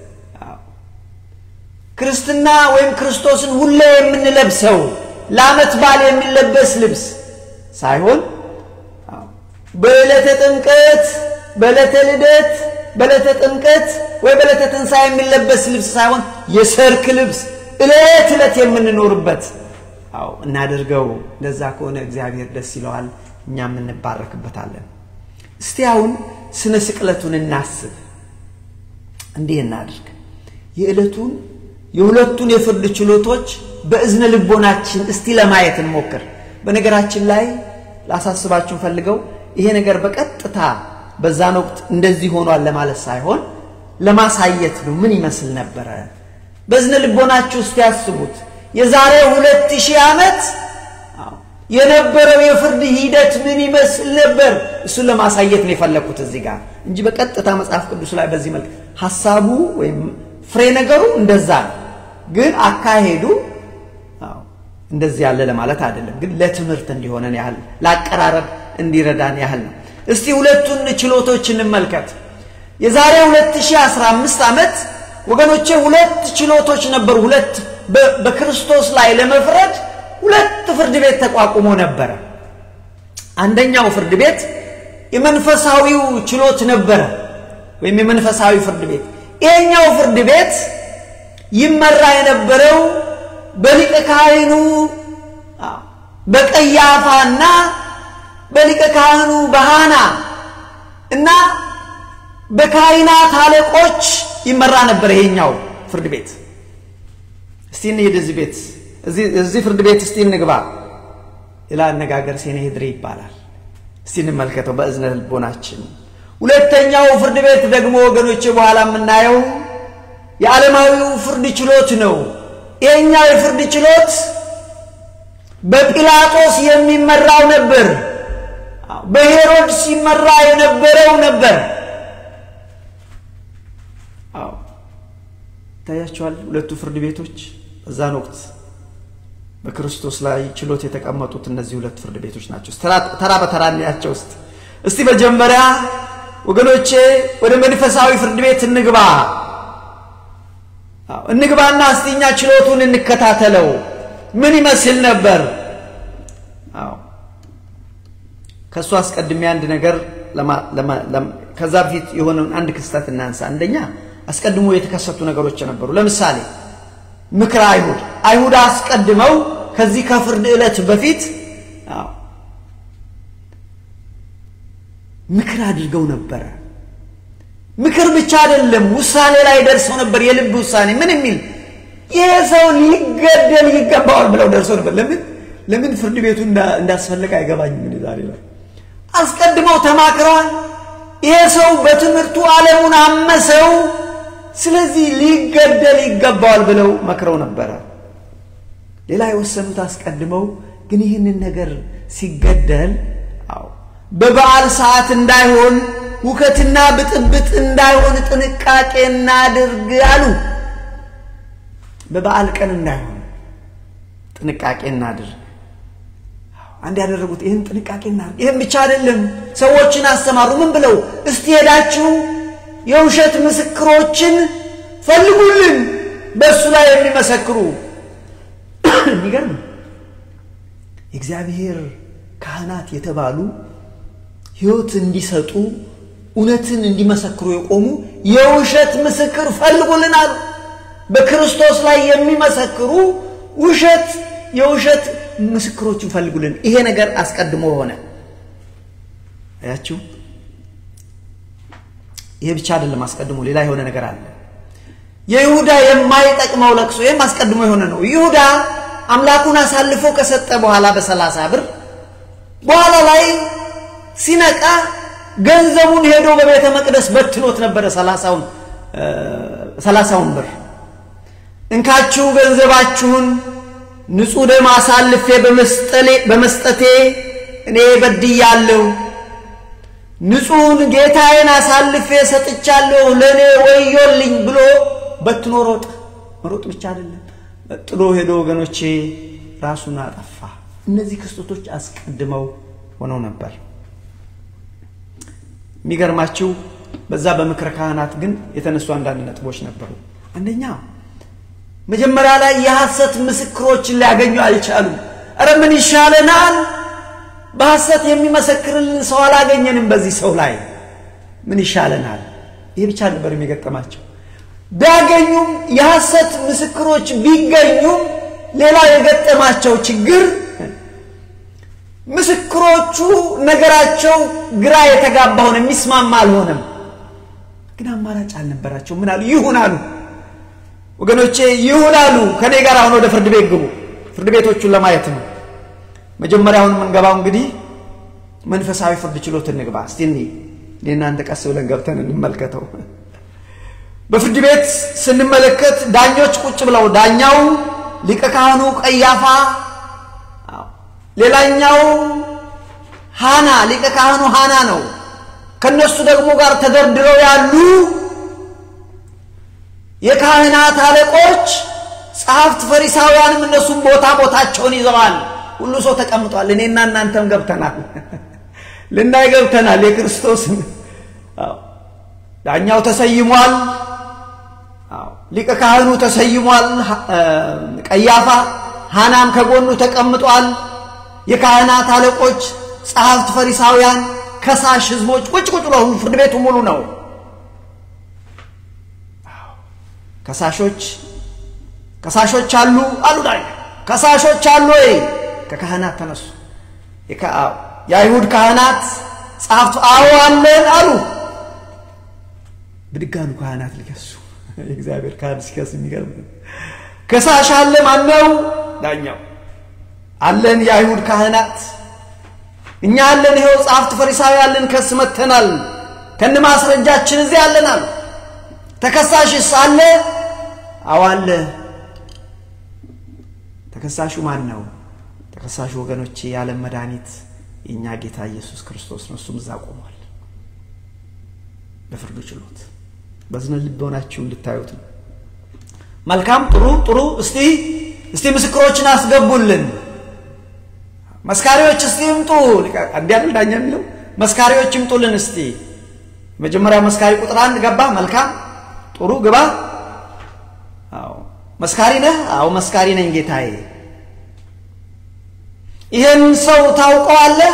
Speaker 1: ክርስትና ወይም ክርስቶስን ሁሌ የምንለብሰው ለዓመት በዓል የሚለበስ ልብስ ሳይሆን በዕለተ ጥምቀት፣ በዕለተ ልደት፣ በዕለተ ጥምቀት ወይ በዕለተ ትንሣኤ የሚለበስ ልብስ ሳይሆን የሰርክ ልብስ ዕለት ዕለት የምንኖርበት አዎ እናድርገው። እንደዛ ከሆነ እግዚአብሔር ደስ ይለዋል፣ እኛም እንባረክበታለን። እስቲ አሁን ስነ ስቅለቱን እናስብ። እንዲህ እናድርግ። የዕለቱን የሁለቱን የፍርድ ችሎቶች በእዝነ ልቦናችን እስቲ ለማየት እንሞክር። በነገራችን ላይ ላሳስባችሁ ፈልገው ይሄ ነገር በቀጥታ በዛን ወቅት እንደዚህ ሆኗል ለማለት ሳይሆን ለማሳየት ነው። ምን ይመስል ነበረ? በእዝነ ልቦናችሁ እስቲ ያስቡት። የዛሬ ሁለት ሺህ ዓመት የነበረው የፍርድ ሂደት ምን ይመስል ነበር? እሱን ለማሳየት ነው የፈለኩት እዚህ ጋር እንጂ በቀጥታ መጽሐፍ ቅዱስ ላይ በዚህ መልክ ሐሳቡ ወይም ፍሬ ነገሩ እንደዛ ነው፣ ግን አካሄዱ እንደዚህ ያለ ለማለት አይደለም። ግን ለትምህርት እንዲሆነን ያህል ለአቀራረብ እንዲረዳን ያህል ነው። እስቲ ሁለቱን ችሎቶች እንመልከት። የዛሬ 2015 ዓመት ወገኖቼ ሁለት ችሎቶች ነበሩ። ሁለት በክርስቶስ ላይ ለመፍረድ ሁለት ፍርድ ቤት ተቋቁሞ ነበረ። አንደኛው ፍርድ ቤት የመንፈሳዊው ችሎት ነበረ፣ ወይም የመንፈሳዊ ፍርድ ቤት። ይሄኛው ፍርድ ቤት ይመራ የነበረው በሊቀ ካህኑ በቀያፋና በሊቀ ካህኑ በሃና እና በካህናት አለቆች ይመራ ነበር ይሄኛው ፍርድ ቤት። እስቲ እንሂድ እዚህ ቤት እዚህ ፍርድ ቤት እስቲ እንግባ። ሌላ አነጋገር ሴኔድሪ ይባላል። እስቲ እንመልከተው በእዝነ ልቦናችን። ሁለተኛው ፍርድ ቤት ደግሞ ወገኖች በኋላ የምናየው የዓለማዊው ፍርድ ችሎት ነው። ይሄኛው የፍርድ ችሎት በጲላጦስ የሚመራው ነበር። በሄሮድስ ሲመራ የነበረው ነበር። አዎ ይታያቸዋል። ሁለቱ ፍርድ ቤቶች በዛን ወቅት በክርስቶስ ላይ ችሎት የተቀመጡት እነዚህ ሁለት ፍርድ ቤቶች ናቸው። ተራ በተራ እንያቸው ውስጥ እስቲ መጀመሪያ ወገኖቼ ወደ መንፈሳዊ ፍርድ ቤት እንግባ እንግባና እስቲ እኛ ችሎቱን እንከታተለው ምን ይመስል ነበር? አዎ ከእሱ አስቀድሜ አንድ ነገር ከዛ በፊት የሆነውን አንድ ክስተት እናንሳ። አንደኛ አስቀድሞ የተከሰቱ ነገሮች ነበሩ። ለምሳሌ ምክረ አይሁድ አይሁድ አስቀድመው ከዚህ ከፍርድ ዕለት በፊት ምክር አድርገው ነበረ። ምክር ብቻ አይደለም፣ ውሳኔ ላይ ደርሰው ነበር። የልብ ውሳኔ ምን የሚል ይህ ሰው ሊገደል ይገባዋል ብለው ደርሰው ነበር። ለምን ለምን ፍርድ ቤቱ እንዳስፈለገ አይገባኝም። ምን ዛሬ ላይ አስቀድመው ተማክረዋል። ይሄ ሰው በትምህርቱ ዓለሙን አመሰው፣ ስለዚህ ሊገደል ይገባዋል ብለው መክረው ነበረ። ሌላ የወሰኑት አስቀድመው ግን ይህንን ነገር ሲገደል አዎ በበዓል ሰዓት እንዳይሆን ሁከትና ብጥብጥ እንዳይሆን ጥንቃቄ እናድርግ አሉ። በበዓል ቀን እንዳይሆን ጥንቃቄ እናድርግ። አንድ ያደረጉት ይህን ጥንቃቄ እናድርግ። ይህም ብቻ አይደለም፣ ሰዎችን አስተማሩ። ምን ብለው? እስቲ ሄዳችሁ የውሸት ምስክሮችን ፈልጉልን፣ በእሱ ላይ የሚመሰክሩ የሚገርም የእግዚአብሔር ካህናት የተባሉ ሕይወት እንዲሰጡ እውነትን እንዲመሰክሩ የቆሙ የውሸት ምስክር ፈልጉልን አሉ። በክርስቶስ ላይ የሚመሰክሩ ውሸት የውሸት ምስክሮችን ፈልጉልን። ይሄ ነገር አስቀድሞ ሆነ። አያችሁ፣ ይሄ ብቻ አይደለም። አስቀድሞ ሌላ የሆነ ነገር አለ። የይሁዳ የማይጠቅመው ለቅሶ፣ ይህም አስቀድሞ የሆነ ነው። ይሁዳ አምላኩን አሳልፎ ከሰጠ በኋላ በሰላሳ ብር በኋላ ላይ ሲነቃ ገንዘቡን ሄዶ በቤተ መቅደስ በትኖት ነበረ። ሰላሳውን ብር እንካችሁ ገንዘባችሁን ንጹሕ ደም አሳልፌ በመስጠቴ እኔ በድያለሁ፣ ንጹሕን ጌታዬን አሳልፌ ሰጥቻለሁ፣ ለእኔ ወዮልኝ ብሎ በትኖ ሮጠ። መሮጥ ብቻ አይደለም ጥሎ ሄዶ ወገኖቼ ራሱን አጠፋ። እነዚህ ክስተቶች አስቀድመው ሆነው ነበር። የሚገርማችሁ በዛ በምክረ ካህናት ግን የተነሱ አንዳንድ ነጥቦች ነበሩ። አንደኛ መጀመሪያ ላይ የሐሰት ምስክሮችን ሊያገኙ አልቻሉም። እረ ምን ይሻለናል? በሐሰት የሚመሰክርልን ሰው አላገኘንም። በዚህ ሰው ላይ ምን ይሻለናል? ይህ ብቻ ነበር የሚገጠማቸው። ቢያገኙም የሐሰት ምስክሮች ቢገኙም ሌላ የገጠማቸው ችግር ምስክሮቹ ነገራቸው ግራ የተጋባውን የሚስማማ አልሆነም። ግን አማራጭ አልነበራቸው። ምን አሉ? ይሁን አሉ። ወገኖቼ ይሁን አሉ። ከኔ ጋር አሁን ወደ ፍርድ ቤት ግቡ። ፍርድ ቤቶቹን ለማየት ነው። መጀመሪያ አሁን የምንገባው እንግዲህ መንፈሳዊ ፍርድ ችሎት እንግባ። እስቲ እኔ እናንተ ቀስ ብለን ገብተን እንመልከተው። በፍርድ ቤት ስንመለከት ዳኞች ቁጭ ብለው ዳኛው ሊቀ ካህኑ ቀያፋ ሌላኛው ሃና ሊቀ ካህኑ ሃና ነው። ከነሱ ደግሞ ጋር ተደርድረው ያሉ የካህናት አለቆች፣ ጸሐፍት፣ ፈሪሳውያንም እነሱም ቦታ ቦታቸውን ይዘዋል። ሁሉ ሰው ተቀምጧል። እኔና እናንተም ገብተናል፣ ልናይ ገብተናል። የክርስቶስን ዳኛው ተሰይሟል። ሊቀ ካህኑ ተሰይሟል። ቀያፋ ሃናም ከጎኑ ተቀምጧል። የካህናት አለቆች፣ ጸሐፍት፣ ፈሪሳውያን፣ ከሳሽ ህዝቦች ቁጭ ቁጭ ብለው ፍርድ ቤቱ ሙሉ ነው። ከሳሾች ከሳሾች አሉ አሉ ዳኛ ከሳሾች አሉ ወይ? ከካህናት ተነሱ። የአይሁድ ካህናት ጸሐፍቱ አዎ አለን አሉ። ብድግ አሉ ካህናት ሊከሱ። የእግዚአብሔር ካህን ሲከስ የሚገርም ከሳሽ አለ። ማነው? ዳኛው አለን የአይሁድ ካህናት እኛ አለን። ይኸው ጸሐፍት ፈሪሳዊ አለን፣ ከስ መተናል፣ ከነ ማስረጃችን እዚህ አለናል። ተከሳሽስ አለ? አዎ አለ። ተከሳሹ ማን ነው? ተከሳሹ ወገኖቼ የዓለም መድኃኒት የእኛ ጌታ ኢየሱስ ክርስቶስ ነው። እሱም እዛ ቆሟል በፍርዱ ችሎት። በዝነ ልቦናችሁ እንድታዩት ነው። መልካም ጥሩ ጥሩ። እስቲ እስቲ ምስክሮችን አስገቡልን መስካሪዎች እስቲ ይምጡ። እንዲህ አይደል ዳኛ የሚለው መስካሪዎች ይምጡልን እስቲ። መጀመሪያው መስካሪ ቁጥር አንድ ገባ። መልካም ጥሩ ግባ። አዎ መስካሪ ነህ? አዎ መስካሪ ነኝ ጌታዬ። ይህን ሰው ታውቀዋለህ?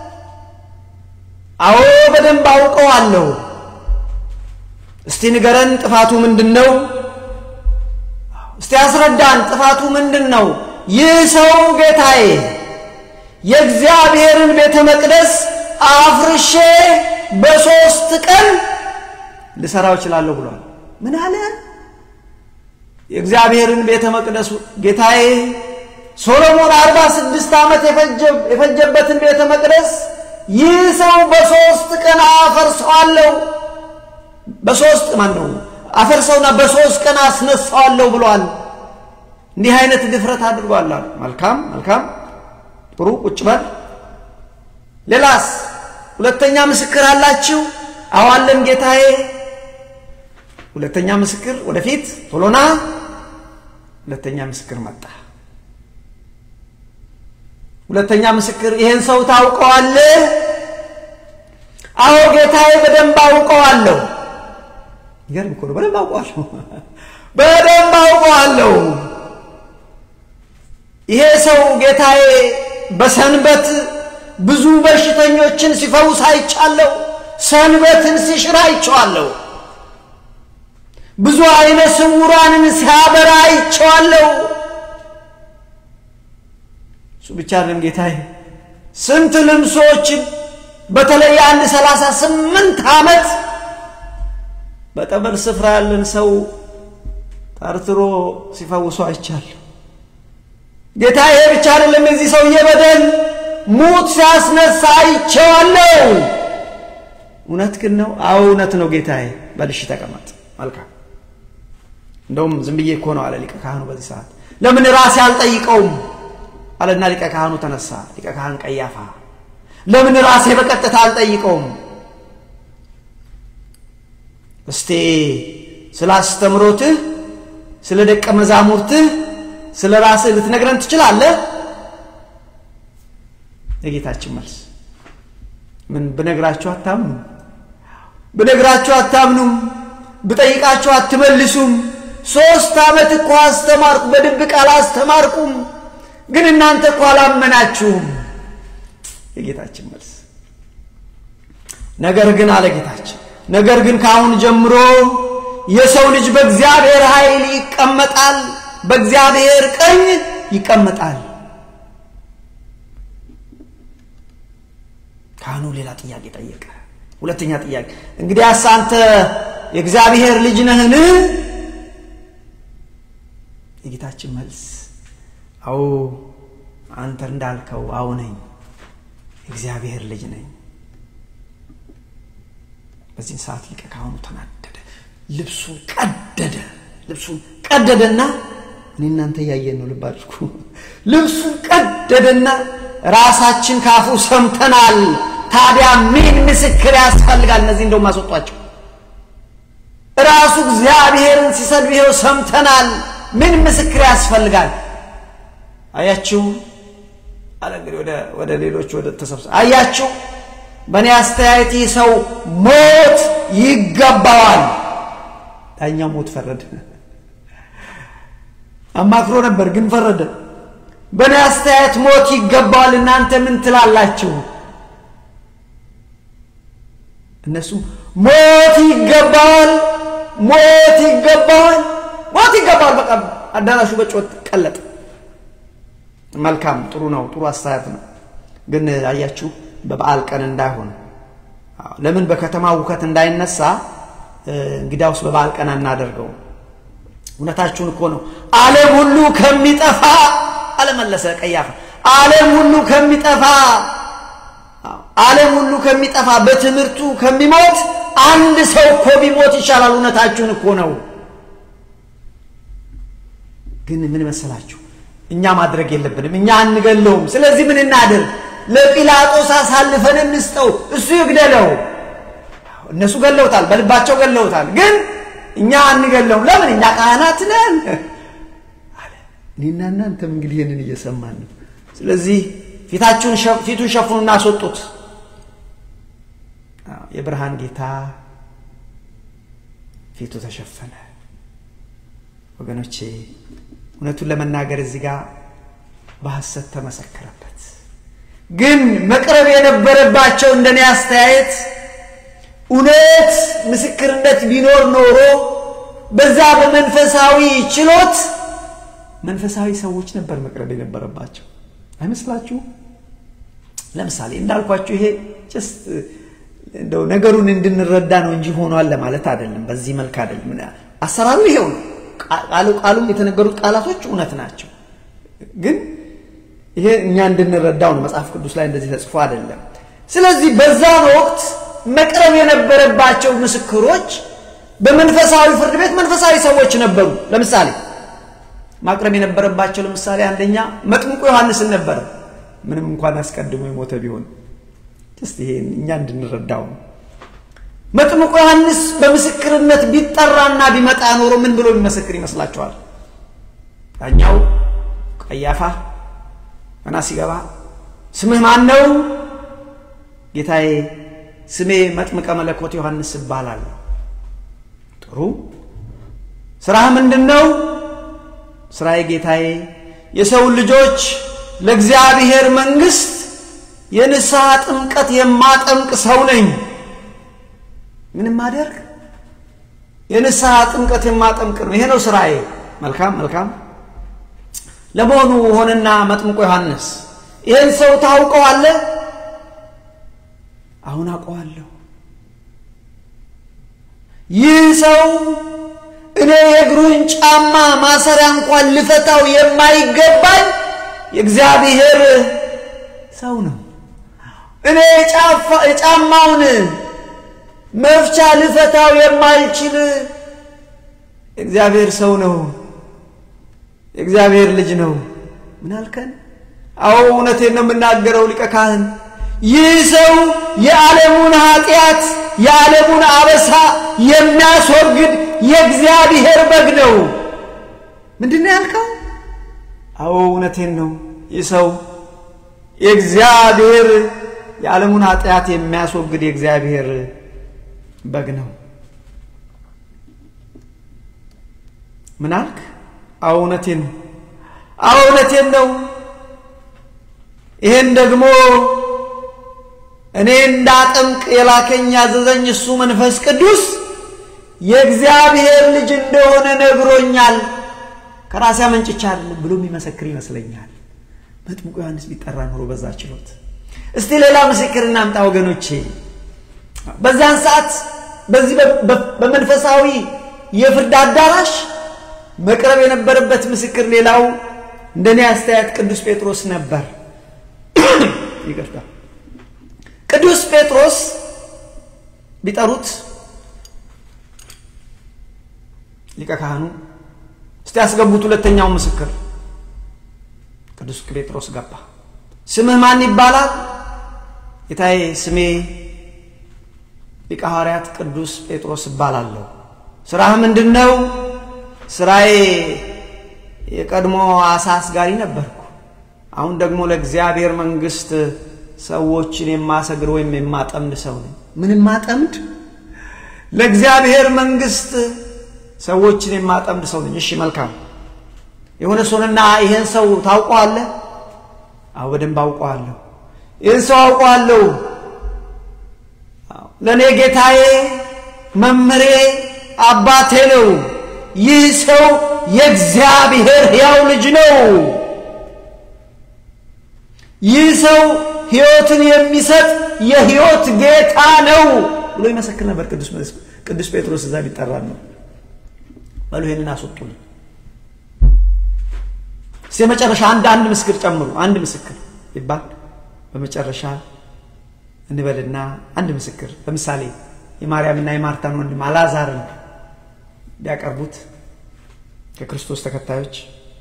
Speaker 1: አዎ በደንብ አውቀዋለሁ። እስቲ ንገረን፣ ጥፋቱ ምንድን ነው? እስቲ አስረዳን፣ ጥፋቱ ምንድን ነው? ይህ ሰው ጌታዬ የእግዚአብሔርን ቤተ መቅደስ አፍርሼ በሦስት ቀን ልሰራው እችላለሁ ብሏል። ምን አለ? የእግዚአብሔርን ቤተ መቅደስ ጌታዬ ሶሎሞን አርባ ስድስት ዓመት የፈጀበትን ቤተ መቅደስ ይህ ሰው በሦስት ቀን አፈርሰዋለሁ፣ በሦስት ማን ነው አፈርሰውና በሦስት ቀን አስነሳዋለሁ ብሏል። እንዲህ አይነት ድፍረት አድርጓል አሉ። መልካም መልካም፣ ጥሩ ቁጭ በል። ሌላስ ሁለተኛ ምስክር አላችሁ? አዋለን ጌታዬ። ሁለተኛ ምስክር ወደፊት ቶሎና። ሁለተኛ ምስክር መጣ። ሁለተኛ ምስክር ይሄን ሰው ታውቀዋለህ? አዎ ጌታዬ፣ በደንብ አውቀዋለሁ። ይገርም እኮ ነው። በደንብ አውቀዋለሁ፣ በደንብ አውቀዋለሁ። ይሄ ሰው ጌታዬ በሰንበት ብዙ በሽተኞችን ሲፈውስ አይቻለሁ። ሰንበትን ሲሽር አይቼዋለሁ። ብዙ አይነ ስውራንን ሲያበራ አይቼዋለሁ። እሱ ብቻ አይደለም ጌታዬ፣ ስንት ልምሶችን በተለይ አንድ ሰላሳ ስምንት ዓመት በጠበል ስፍራ ያለን ሰው ጠርትሮ ሲፈውሱ አይቻለሁ። ጌታዬ ብቻ አይደለም የዚህ ሰውዬ በደል ሙት ሲያስነሳ አይቼዋለሁ። እውነት ግን ነው? አዎ እውነት ነው ጌታዬ። በልሽ ተቀመጥ። መልካም እንደውም ዝም ብዬ እኮ ነው አለ ሊቀ ካህኑ በዚህ ሰዓት። ለምን ራሴ አልጠይቀውም አለና ሊቀ ካህኑ ተነሳ። ሊቀ ካህን ቀያፋ ለምን ራሴ በቀጥታ አልጠይቀውም? እስቴ ስለ አስተምሮትህ፣ ስለ ደቀ መዛሙርትህ፣ ስለ ራስህ ልትነግረን ትችላለህ? የጌታችን መልስ ምን ብነግራችሁ አታምኑም? ብነግራችሁ አታምኑም? ብጠይቃችሁ አትመልሱም? ሶስት ዓመት እኮ አስተማርኩ፣ በድብቅ አላስተማርኩም፣ ግን እናንተ እኮ አላመናችሁም። የጌታችን መልስ ነገር ግን አለ ጌታችን፣ ነገር ግን ከአሁን ጀምሮ የሰው ልጅ በእግዚአብሔር ኃይል ይቀመጣል፣ በእግዚአብሔር ቀኝ ይቀመጣል። ካህኑ ሌላ ጥያቄ ጠየቀ። ሁለተኛ ጥያቄ እንግዲያስ አንተ የእግዚአብሔር ልጅ ነህን? የጌታችን መልስ አዎ አንተ እንዳልከው አዎ ነኝ፣ የእግዚአብሔር ልጅ ነኝ። በዚህን ሰዓት ሊቀ ካህኑ ተናደደ፣ ልብሱን ቀደደ። ልብሱን ቀደደና እኔ እናንተ እያየን ነው፣ ልብ አድርጉ። ልብሱን ቀደደና ራሳችን ካፉ ሰምተናል፣ ታዲያ ምን ምስክር ያስፈልጋል? እነዚህ እንደውም አስወጧቸው። ራሱ እግዚአብሔርን ሲሰድብ ይኸው ሰምተናል፣ ምን ምስክር ያስፈልጋል? አያችሁ አለ እንግዲህ ወደ ሌሎች ወደ ተሰብሰ አያችሁ፣ በእኔ አስተያየት ይህ ሰው ሞት ይገባዋል። ዳኛው ሞት ፈረደ። አማክሮ ነበር ግን ፈረደ። በእኔ አስተያየት ሞት ይገባዋል። እናንተ ምን ትላላችሁ? እነሱ ሞት ይገባዋል፣ ሞት ይገባዋል፣ ሞት ይገባዋል። በቃ አዳራሹ በጮት ቀለጠ። መልካም ጥሩ ነው፣ ጥሩ አስተያየት ነው። ግን አያችሁ በበዓል ቀን እንዳይሆን ለምን በከተማ ውከት እንዳይነሳ እንግዲያውስ በበዓል ቀን አናደርገው። እውነታችሁን እኮ ነው። ዓለም ሁሉ ከሚጠፋ አለመለሰ ቀያፋ ዓለም ሁሉ ከሚጠፋ ዓለም ሁሉ ከሚጠፋ በትምህርቱ ከሚሞት አንድ ሰው እኮ ቢሞት ይሻላል። እውነታችሁን እኮ ነው። ግን ምን መሰላችሁ እኛ ማድረግ የለብንም። እኛ አንገለውም። ስለዚህ ምን እናድርግ? ለጲላጦስ አሳልፈን እንስጠው፣ እሱ ይግደለው። እነሱ ገለውታል፣ በልባቸው ገለውታል። ግን እኛ አንገለውም። ለምን? እኛ ካህናት ነን አለ። እኔና እናንተም እንግዲህ ይህንን እየሰማን ነው። ስለዚህ ፊታችሁን ፊቱን ሸፍኑና አስወጡት። የብርሃን ጌታ ፊቱ ተሸፈነ። ወገኖቼ እውነቱን ለመናገር እዚህ ጋር በሐሰት ተመሰከረበት። ግን መቅረብ የነበረባቸው እንደኔ አስተያየት እውነት ምስክርነት ቢኖር ኖሮ በዛ በመንፈሳዊ ችሎት መንፈሳዊ ሰዎች ነበር መቅረብ የነበረባቸው አይመስላችሁ? ለምሳሌ እንዳልኳችሁ ይሄ ጀስት እንደው ነገሩን እንድንረዳ ነው እንጂ ሆኗል ለማለት አይደለም። በዚህ መልክ አይደለም። አሰራሩ ይሄው ነው። ቃሉም የተነገሩት ቃላቶች እውነት ናቸው። ግን ይሄ እኛ እንድንረዳው ነው። መጽሐፍ ቅዱስ ላይ እንደዚህ ተጽፎ አይደለም። ስለዚህ በዛን ወቅት መቅረብ የነበረባቸው ምስክሮች በመንፈሳዊ ፍርድ ቤት መንፈሳዊ ሰዎች ነበሩ። ለምሳሌ ማቅረብ የነበረባቸው ለምሳሌ አንደኛ መጥምቁ ዮሐንስን ነበረ። ምንም እንኳን አስቀድሞ የሞተ ቢሆን ስ ይሄ እኛ እንድንረዳው ነው። መጥምቁ ዮሐንስ በምስክርነት ቢጠራና ቢመጣ ኖሮ ምን ብሎ ቢመሰክር ይመስላችኋል? ዳኛው ቀያፋ ገና ሲገባ ስምህ ማን ነው? ጌታዬ ስሜ መጥምቀ መለኮት ዮሐንስ እባላለሁ። ጥሩ። ስራህ ምንድን ነው? ስራዬ ጌታዬ የሰውን ልጆች ለእግዚአብሔር መንግሥት የንስሐ ጥምቀት የማጠምቅ ሰው ነኝ። ምንም ማደርግ የንስሐ ጥምቀት የማጠምቅ ነው። ይሄ ነው ስራዬ። መልካም መልካም። ለመሆኑ ሆነና መጥምቆ ዮሐንስ ይህን ሰው ታውቀዋለህ? አሁን አውቀዋለሁ። ይህ ሰው እኔ የእግሩን ጫማ ማሰሪያ እንኳን ልፈታው የማይገባኝ የእግዚአብሔር ሰው ነው። እኔ የጫማውን መፍቻ ልፈታው የማልችል የእግዚአብሔር ሰው ነው። የእግዚአብሔር ልጅ ነው። ምን አልከን? አዎ እውነቴን ነው የምናገረው ሊቀ ካህን። ይህ ሰው የዓለሙን ኃጢአት የዓለሙን አበሳ የሚያስወግድ የእግዚአብሔር በግ ነው። ምንድን ነው ያልከው? አዎ እውነቴን ነው። ይህ ሰው የእግዚአብሔር የዓለሙን ኃጢአት የሚያስወግድ የእግዚአብሔር በግ ነው። ምን አልክ? አዎ እውነቴን ነው። አዎ እውነቴን ነው። ይሄን ደግሞ እኔ እንዳጠምቅ የላከኝ ያዘዘኝ እሱ መንፈስ ቅዱስ የእግዚአብሔር ልጅ እንደሆነ ነግሮኛል። ከራሴ አመንጭቻ አይደለም ብሎ የሚመሰክር ይመስለኛል። መጥምቁ ዮሐንስ ቢጠራ ኖሮ በዛ ችሎት። እስቲ ሌላ ምስክር እናምጣ ወገኖቼ። በዛን ሰዓት በዚህ በመንፈሳዊ የፍርድ አዳራሽ መቅረብ የነበረበት ምስክር ሌላው እንደኔ አስተያየት ቅዱስ ጴጥሮስ ነበር። ይቅርታ ቅዱስ ጴጥሮስ ቢጠሩት ሊቀ ካህኑ እስቲ ያስገቡት ሁለተኛው ምስክር ቅዱስ ጴጥሮስ ገባ። ስምህ ማን ይባላል? ጌታዬ ስሜ ሊቀ ሐዋርያት ቅዱስ ጴጥሮስ እባላለሁ። ስራህ ምንድን ነው? ስራዬ የቀድሞ አሳ አስጋሪ ነበርኩ። አሁን ደግሞ ለእግዚአብሔር መንግሥት ሰዎችን የማሰግር ወይም የማጠምድ ሰው ነኝ። ምን ማጠምድ? ለእግዚአብሔር መንግሥት ሰዎችን የማጠምድ ሰው ነኝ። እሺ መልካም። የሆነ ሰውንና ይሄን ሰው ታውቀዋለህ? አዎ በደንብ አውቀዋለሁ። ይህን ሰው አውቀዋለሁ። ለእኔ ጌታዬ፣ መምሬ፣ አባቴ ነው። ይህ ሰው የእግዚአብሔር ሕያው ልጅ ነው። ይህ ሰው ሕይወትን የሚሰጥ የሕይወት ጌታ ነው ብሎ ይመሰክር ነበር። ቅዱስ ጴጥሮስ እዛ ቢጠራ ነው። በሉ ይሄንን አስወጡልኝ። እስቲ የመጨረሻ አንድ አንድ ምስክር ጨምሩ። አንድ ምስክር ይባል በመጨረሻ እንበልና አንድ ምስክር ለምሳሌ የማርያምና የማርታን ወንድም አልዓዛርን ቢያቀርቡት ከክርስቶስ ተከታዮች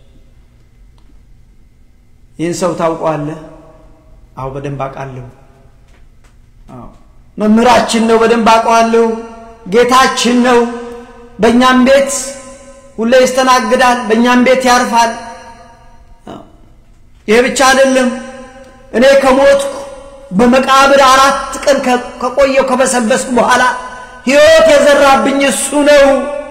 Speaker 1: ይህን ሰው ታውቀዋለህ? አዎ በደንብ አውቃለሁ። መምህራችን ነው፣ በደንብ አውቀዋለሁ። ጌታችን ነው። በእኛም ቤት ሁሌ ይስተናግዳል፣ በእኛም ቤት ያርፋል። ይሄ ብቻ አይደለም። እኔ ከሞትኩ በመቃብር አራት ቀን ከቆየው ከበሰበስኩ በኋላ ሕይወት የዘራብኝ እሱ ነው።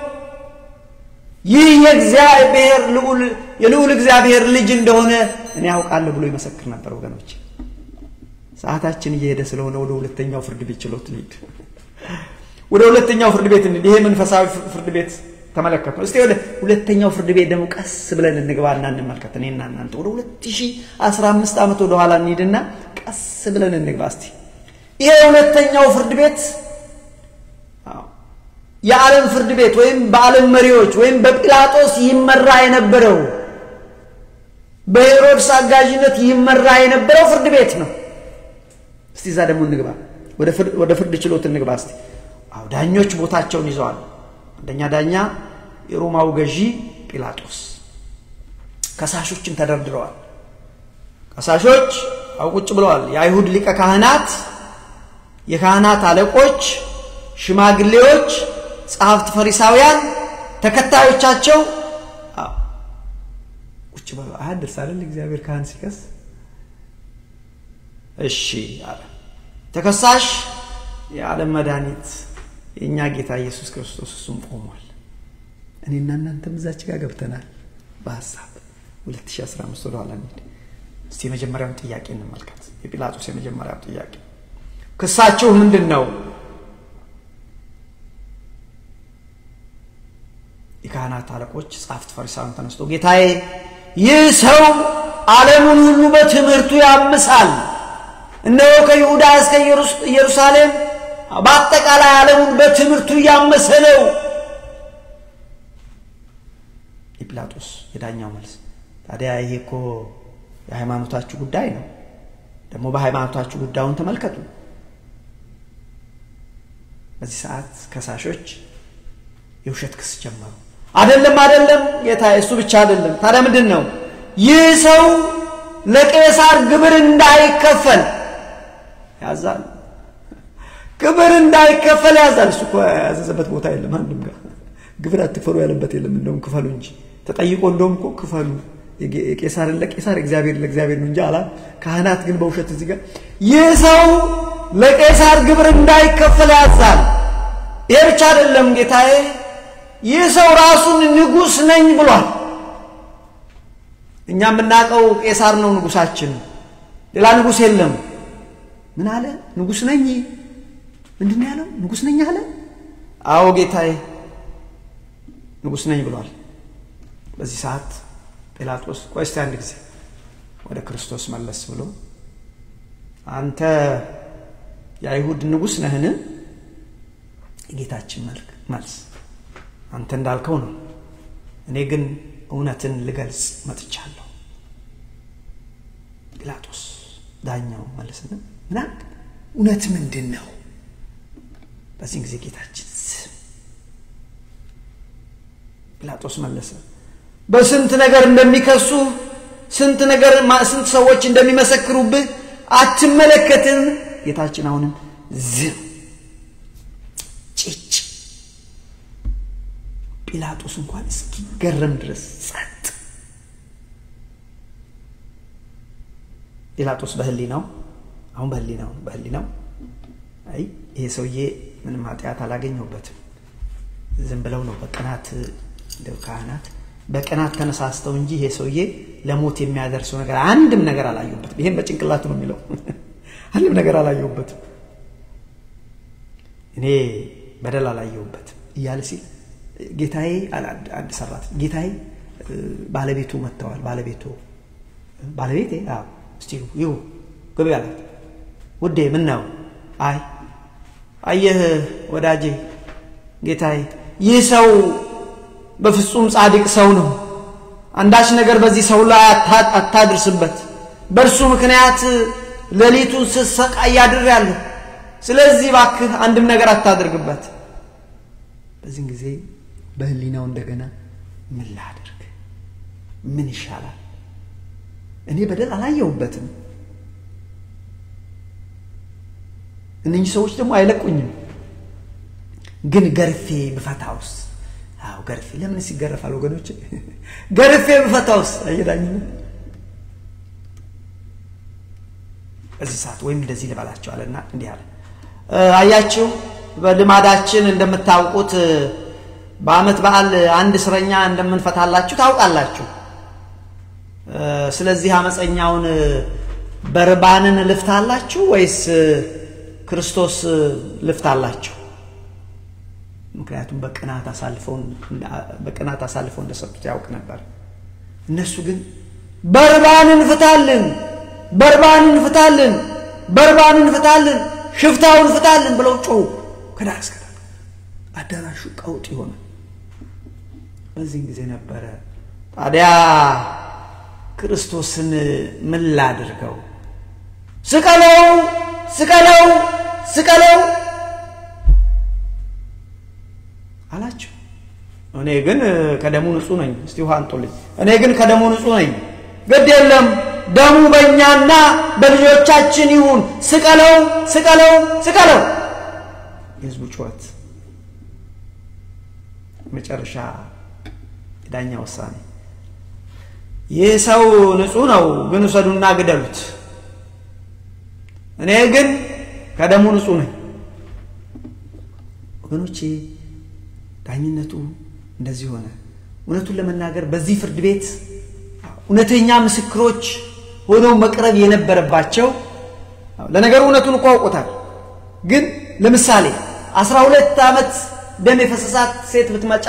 Speaker 1: ይህ የእግዚአብሔር ልዑል የልዑል እግዚአብሔር ልጅ እንደሆነ እኔ ያውቃለሁ ብሎ ይመሰክር ነበር። ወገኖች ሰዓታችን እየሄደ ስለሆነ ወደ ሁለተኛው ፍርድ ቤት ችሎት እንሂድ። ወደ ሁለተኛው ፍርድ ቤት እንሂድ። ይሄ መንፈሳዊ ፍርድ ቤት ተመለከት ነው። እስቲ ወደ ሁለተኛው ፍርድ ቤት ደግሞ ቀስ ብለን እንግባና እንመልከት። እኔና እናንተ ወደ 2015 ዓመት ወደ ኋላ እንሂድና ቀስ ብለን እንግባ። እስቲ ይሄ ሁለተኛው ፍርድ ቤት የዓለም ፍርድ ቤት ወይም በዓለም መሪዎች ወይም በጲላጦስ ይመራ የነበረው በሄሮድስ አጋዥነት ይመራ የነበረው ፍርድ ቤት ነው። እስቲ እዛ ደግሞ እንግባ፣ ወደ ፍርድ ችሎት እንግባ። እስቲ አዎ ዳኞች ቦታቸውን ይዘዋል። አንደኛ ዳኛ የሮማው ገዢ ጲላጦስ፣ ከሳሾችን ተደርድረዋል። ከሳሾች አው ቁጭ ብለዋል። የአይሁድ ሊቀ ካህናት፣ የካህናት አለቆች፣ ሽማግሌዎች፣ ጸሐፍት፣ ፈሪሳውያን ተከታዮቻቸው ቁጭ ብለው አያድርስ አይደል እግዚአብሔር ካህን ሲከስ እሺ አለ። ተከሳሽ የዓለም መድኃኒት የእኛ ጌታ ኢየሱስ ክርስቶስ እሱም ቆሟል። እኔና እናንተም እዛች ጋር ገብተናል። በሀሳብ 2015 ወደኋላ እንሂድ እስቲ የመጀመሪያውን ጥያቄ እንመልከት። የጲላጦስ የመጀመሪያው ጥያቄ ክሳችሁ ምንድን ነው? የካህናት አለቆች፣ ጸሐፍት፣ ፈሪሳውያን ተነስቶ ጌታዬ ይህ ሰው ዓለሙን ሁሉ በትምህርቱ ያምሳል እነሆ ከይሁዳ እስከ ኢየሩሳሌም በአጠቃላይ ዓለሙን በትምህርቱ እያመሰ ነው። የጲላጦስ የዳኛው መልስ ታዲያ ይሄ እኮ የሃይማኖታችሁ ጉዳይ ነው። ደግሞ በሃይማኖታችሁ ጉዳዩን ተመልከቱ። በዚህ ሰዓት ከሳሾች የውሸት ክስ ጀመሩ። አይደለም አይደለም ጌታ፣ እሱ ብቻ አይደለም። ታዲያ ምንድን ነው? ይህ ሰው ለቄሳር ግብር እንዳይከፈል ያዛል። ግብር እንዳይከፈል ያዛል። እሱ እኮ ያዘዘበት ቦታ የለም። አንድም ጋር ግብር አትክፈሉ ያለበት የለም። እንደውም ክፈሉ እንጂ ተጠይቆ እንደውም እኮ ክፈሉ የቄሳርን ለቄሳር እግዚአብሔር ለእግዚአብሔር ነው እንጂ አላ ካህናት ግን በውሸት እዚህ ጋር ይህ ሰው ለቄሳር ግብር እንዳይከፈል ያዛል። ይሄ ብቻ አይደለም ጌታዬ፣ ይህ ሰው ራሱን ንጉሥ ነኝ ብሏል። እኛ የምናውቀው ቄሳር ነው ንጉሳችን፣ ሌላ ንጉሥ የለም። ምን አለ? ንጉሥ ነኝ። ምንድን ያለው? ንጉሥ ነኝ አለ። አዎ ጌታዬ ንጉሥ ነኝ ብሏል። በዚህ ሰዓት ጲላጦስ ቆይ እስቲ አንድ ጊዜ ወደ ክርስቶስ መለስ ብሎ አንተ የአይሁድ ንጉሥ ነህን? የጌታችን መልስ አንተ እንዳልከው ነው። እኔ ግን እውነትን ልገልጽ መጥቻለሁ። ጲላጦስ ዳኛው መለስና ምናምን እውነት ምንድን ነው? በዚህን ጊዜ ጌታችን ዝም። ጲላጦስ መለሰ በስንት ነገር እንደሚከሱ ስንት ነገር ስንት ሰዎች እንደሚመሰክሩብህ አትመለከትም? ጌታችን አሁንም ዝም ጭጭ። ጲላጦስ እንኳን እስኪገረም ድረስ ጸጥ። ጲላጦስ በህሊናው አሁን በህሊናው በህሊናው አይ ይሄ ሰውዬ ምንም ኃጢአት አላገኘሁበትም፣ ዝም ብለው ነው በቅናት እንደው ካህናት በቅናት ተነሳስተው እንጂ ይሄ ሰውዬ ለሞት የሚያደርሰው ነገር አንድም ነገር አላየሁበትም። ይሄን በጭንቅላቱ ነው የሚለው። አንድም ነገር አላየሁበትም፣ እኔ በደል አላየሁበትም እያለ ሲል ጌታዬ አንድ ሰራት ጌታዬ ባለቤቱ መጥተዋል። ባለቤቱ ባለቤቴ እስቲ ይሁ ግቢ አላት። ውዴ ምን ነው? አይ አየህ ወዳጄ ጌታዬ ይህ ሰው በፍጹም ጻድቅ ሰው ነው። አንዳች ነገር በዚህ ሰው ላይ አታድርስበት። በእርሱ ምክንያት ሌሊቱን ስሰቃይ አድሬያለሁ። ስለዚህ እባክህ አንድም ነገር አታድርግበት። በዚህን ጊዜ በህሊናው እንደገና ምን ላድርግ? ምን ይሻላል? እኔ በደል አላየሁበትም። እነኚህ ሰዎች ደግሞ አይለቁኝም። ግን ገርፌ ብፈታውስ? አዎ ገርፌ ለምን ሲገረፋል? ወገኖች ገርፌ ብፈታውስ? አየዳኝነት በዚህ ሰዓት ወይም እንደዚህ ልበላቸው አለና እንዲህ አለ። አያችሁ በልማዳችን እንደምታውቁት በዓመት በዓል አንድ እስረኛ እንደምንፈታላችሁ ታውቃላችሁ። ስለዚህ አመፀኛውን በርባንን ልፍታላችሁ ወይስ ክርስቶስ ልፍታላችሁ? ምክንያቱም በቅናት አሳልፈው እንደሰጡት ያውቅ ነበር። እነሱ ግን በርባንን ፍታልን፣ በርባንን ፍታልን፣ በርባንን ፍታልን፣ ሽፍታውን ፍታልን ብለው ጮሁ። ከዳር እስከ ዳር አዳራሹ ቀውጥ ሆነ። በዚህን ጊዜ ነበረ ታዲያ ክርስቶስን ምን ላድርገው? ስቀለው፣ ስቀለው፣ ስቀለው አላቸው። እኔ ግን ከደሙ ንጹሕ ነኝ። እስቲ ውሃ አንጡልኝ። እኔ ግን ከደሙ ንጹሕ ነኝ። ግድ የለም ደሙ በእኛና በልጆቻችን ይሁን፣ ስቀለው፣ ስቀለው፣ ስቀለው። የህዝቡ ጩኸት መጨረሻ የዳኛ ውሳኔ ይህ ሰው ንጹሕ ነው፣ ግን ውሰዱና ግደሉት። እኔ ግን ከደሙ ንጹሕ ነኝ። ወገኖቼ ዳኝነቱ እንደዚህ ሆነ። እውነቱን ለመናገር በዚህ ፍርድ ቤት እውነተኛ ምስክሮች ሆነው መቅረብ የነበረባቸው ለነገሩ እውነቱን እኮ አውቆታል። ግን ለምሳሌ አስራ ሁለት ዓመት ደም የፈሰሳት ሴት ብትመጫ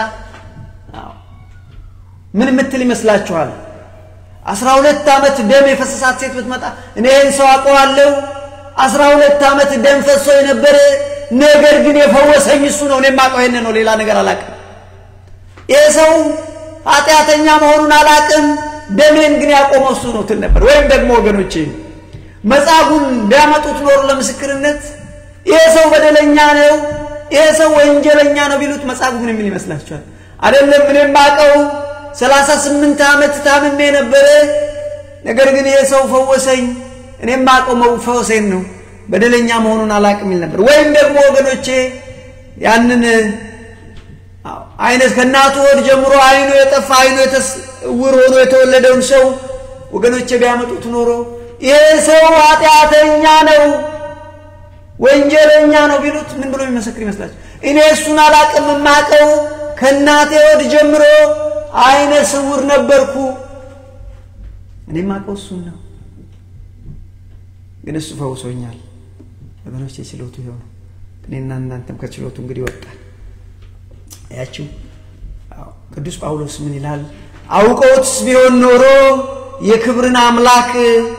Speaker 1: ምን ምትል ይመስላችኋል? አስራ ሁለት ዓመት ደም የፈሰሳት ሴት ብትመጣ እኔ ይህን ሰው አውቀዋለሁ፣ አስራ ሁለት ዓመት ደም ፈሶ የነበረ ነገር ግን የፈወሰኝ እሱ ነው። እኔ የማውቀው ይሄን ነው፣ ሌላ ነገር አላውቅም። ይህ ሰው ኃጢአተኛ መሆኑን አላውቅም፣ ደሜን ግን ያቆመው እሱ ነው ትል ነበር። ወይም ደግሞ ወገኖቼ መጻጉን ቢያመጡት ኖሮ ለምስክርነት ይሄ ሰው በደለኛ ነው፣ ይሄ ሰው ወንጀለኛ ነው ቢሉት መጻጉ ምን የሚል ይመስላችኋል? አይደለም እኔ የማውቀው ሰላሳ ስምንት ዓመት ታምሜ ነበረ፣ ነገር ግን ይሄ ሰው ፈወሰኝ፣ እኔ የማውቀው መፈወሴን ነው በደለኛ መሆኑን አላቅም ይል ነበር። ወይም ደግሞ ወገኖቼ ያንን አይነት ከእናቱ ወድ ጀምሮ አይኑ የጠፋ አይኑ እውር ሆኖ የተወለደውን ሰው ወገኖቼ ቢያመጡት ኖሮ ይሄ ሰው ኃጢአተኛ ነው፣ ወንጀለኛ ነው ቢሉት ምን ብሎ የሚመሰክር ይመስላችሁ? እኔ እሱን አላቅም፣ የማውቀው ከእናቴ ወድ ጀምሮ አይነ ስውር ነበርኩ፣ እኔ የማውቀው እሱን ነው፣ ግን እሱ ፈውሶኛል። ወገኖች የችሎቱ ይኸው ነው። እኔና እናንተም ከችሎቱ እንግዲህ ወጣል። ያችው ቅዱስ ጳውሎስ ምን ይላል? አውቀውትስ ቢሆን ኖሮ የክብርን አምላክ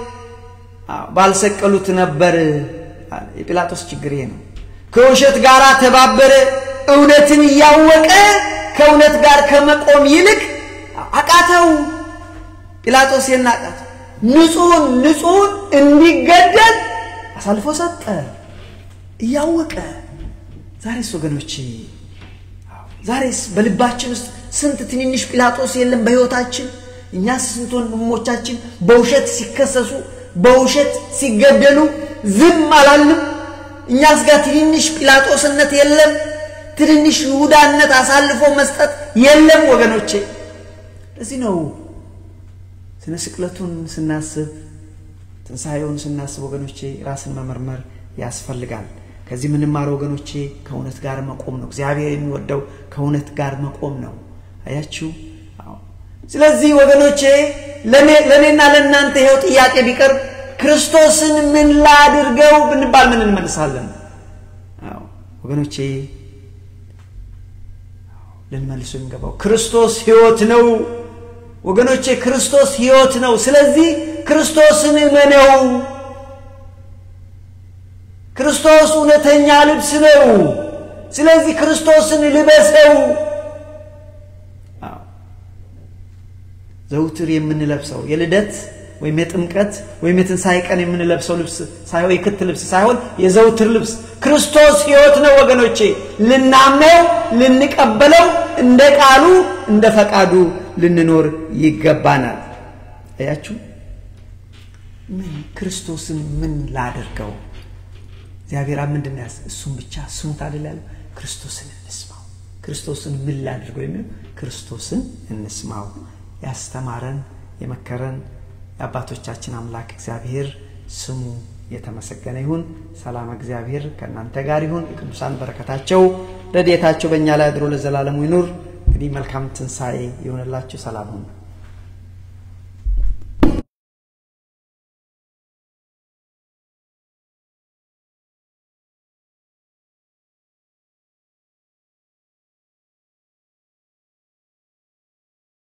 Speaker 1: ባልሰቀሉት ነበር። የጲላጦስ ችግር ይሄ ነው። ከውሸት ጋር ተባበረ። እውነትን እያወቀ ከእውነት ጋር ከመቆም ይልቅ አቃተው። ጲላጦስ የናቃት ንጹሕን ንጹሕን እንዲገደል አሳልፎ ሰጠ እያወቀ። ዛሬስ ወገኖቼ ዛሬስ በልባችን ውስጥ ስንት ትንንሽ ጲላጦስ የለም በሕይወታችን? እኛ ስንት ወንድሞቻችን በውሸት ሲከሰሱ በውሸት ሲገደሉ ዝም አላልንም? እኛስ ጋር ትንንሽ ጲላጦስነት የለም? ትንንሽ ይሁዳነት አሳልፎ መስጠት የለም ወገኖቼ። እዚህ ነው ስነ ስቅለቱን ስናስብ ትንሣኤውን ስናስብ ወገኖቼ ራስን መመርመር ያስፈልጋል። ከዚህ የምንማረው ወገኖቼ ከእውነት ጋር መቆም ነው። እግዚአብሔር የሚወደው ከእውነት ጋር መቆም ነው። አያችሁ። ስለዚህ ወገኖቼ ለእኔና ለእናንተ ይኸው ጥያቄ ቢቀርብ ክርስቶስን ምን ላድርገው ብንባል ምን እንመልሳለን? ወገኖቼ ልንመልሱ የሚገባው ክርስቶስ ሕይወት ነው። ወገኖቼ ክርስቶስ ሕይወት ነው። ስለዚህ ክርስቶስን እመነው። ክርስቶስ እውነተኛ ልብስ ነው። ስለዚህ ክርስቶስን ልበሰው። ዘውትር የምንለብሰው የልደት ወይም የጥምቀት ወይም የትንሣኤ ቀን የምንለብሰው ልብስ ሳይሆን የክት ልብስ ሳይሆን የዘውትር ልብስ ክርስቶስ ሕይወት ነው ወገኖቼ። ልናምነው፣ ልንቀበለው፣ እንደ ቃሉ እንደ ፈቃዱ ልንኖር ይገባናል። አያችሁ፣ ምን ክርስቶስን ምን ላደርገው? እግዚአብሔር ምንድን ነው ያስ እሱም ብቻ ስሙት አይደል ያለው? ክርስቶስን እንስማው። ክርስቶስን ምን ላድርገው የሚለው ክርስቶስን እንስማው። ያስተማረን የመከረን የአባቶቻችን አምላክ እግዚአብሔር ስሙ የተመሰገነ ይሁን። ሰላም እግዚአብሔር ከእናንተ ጋር ይሁን። የቅዱሳን በረከታቸው ረድኤታቸው በእኛ ላይ አድሮ ለዘላለሙ ይኑር። እንግዲህ መልካም ትንሣኤ ይሆንላችሁ። ሰላም ሁኑ።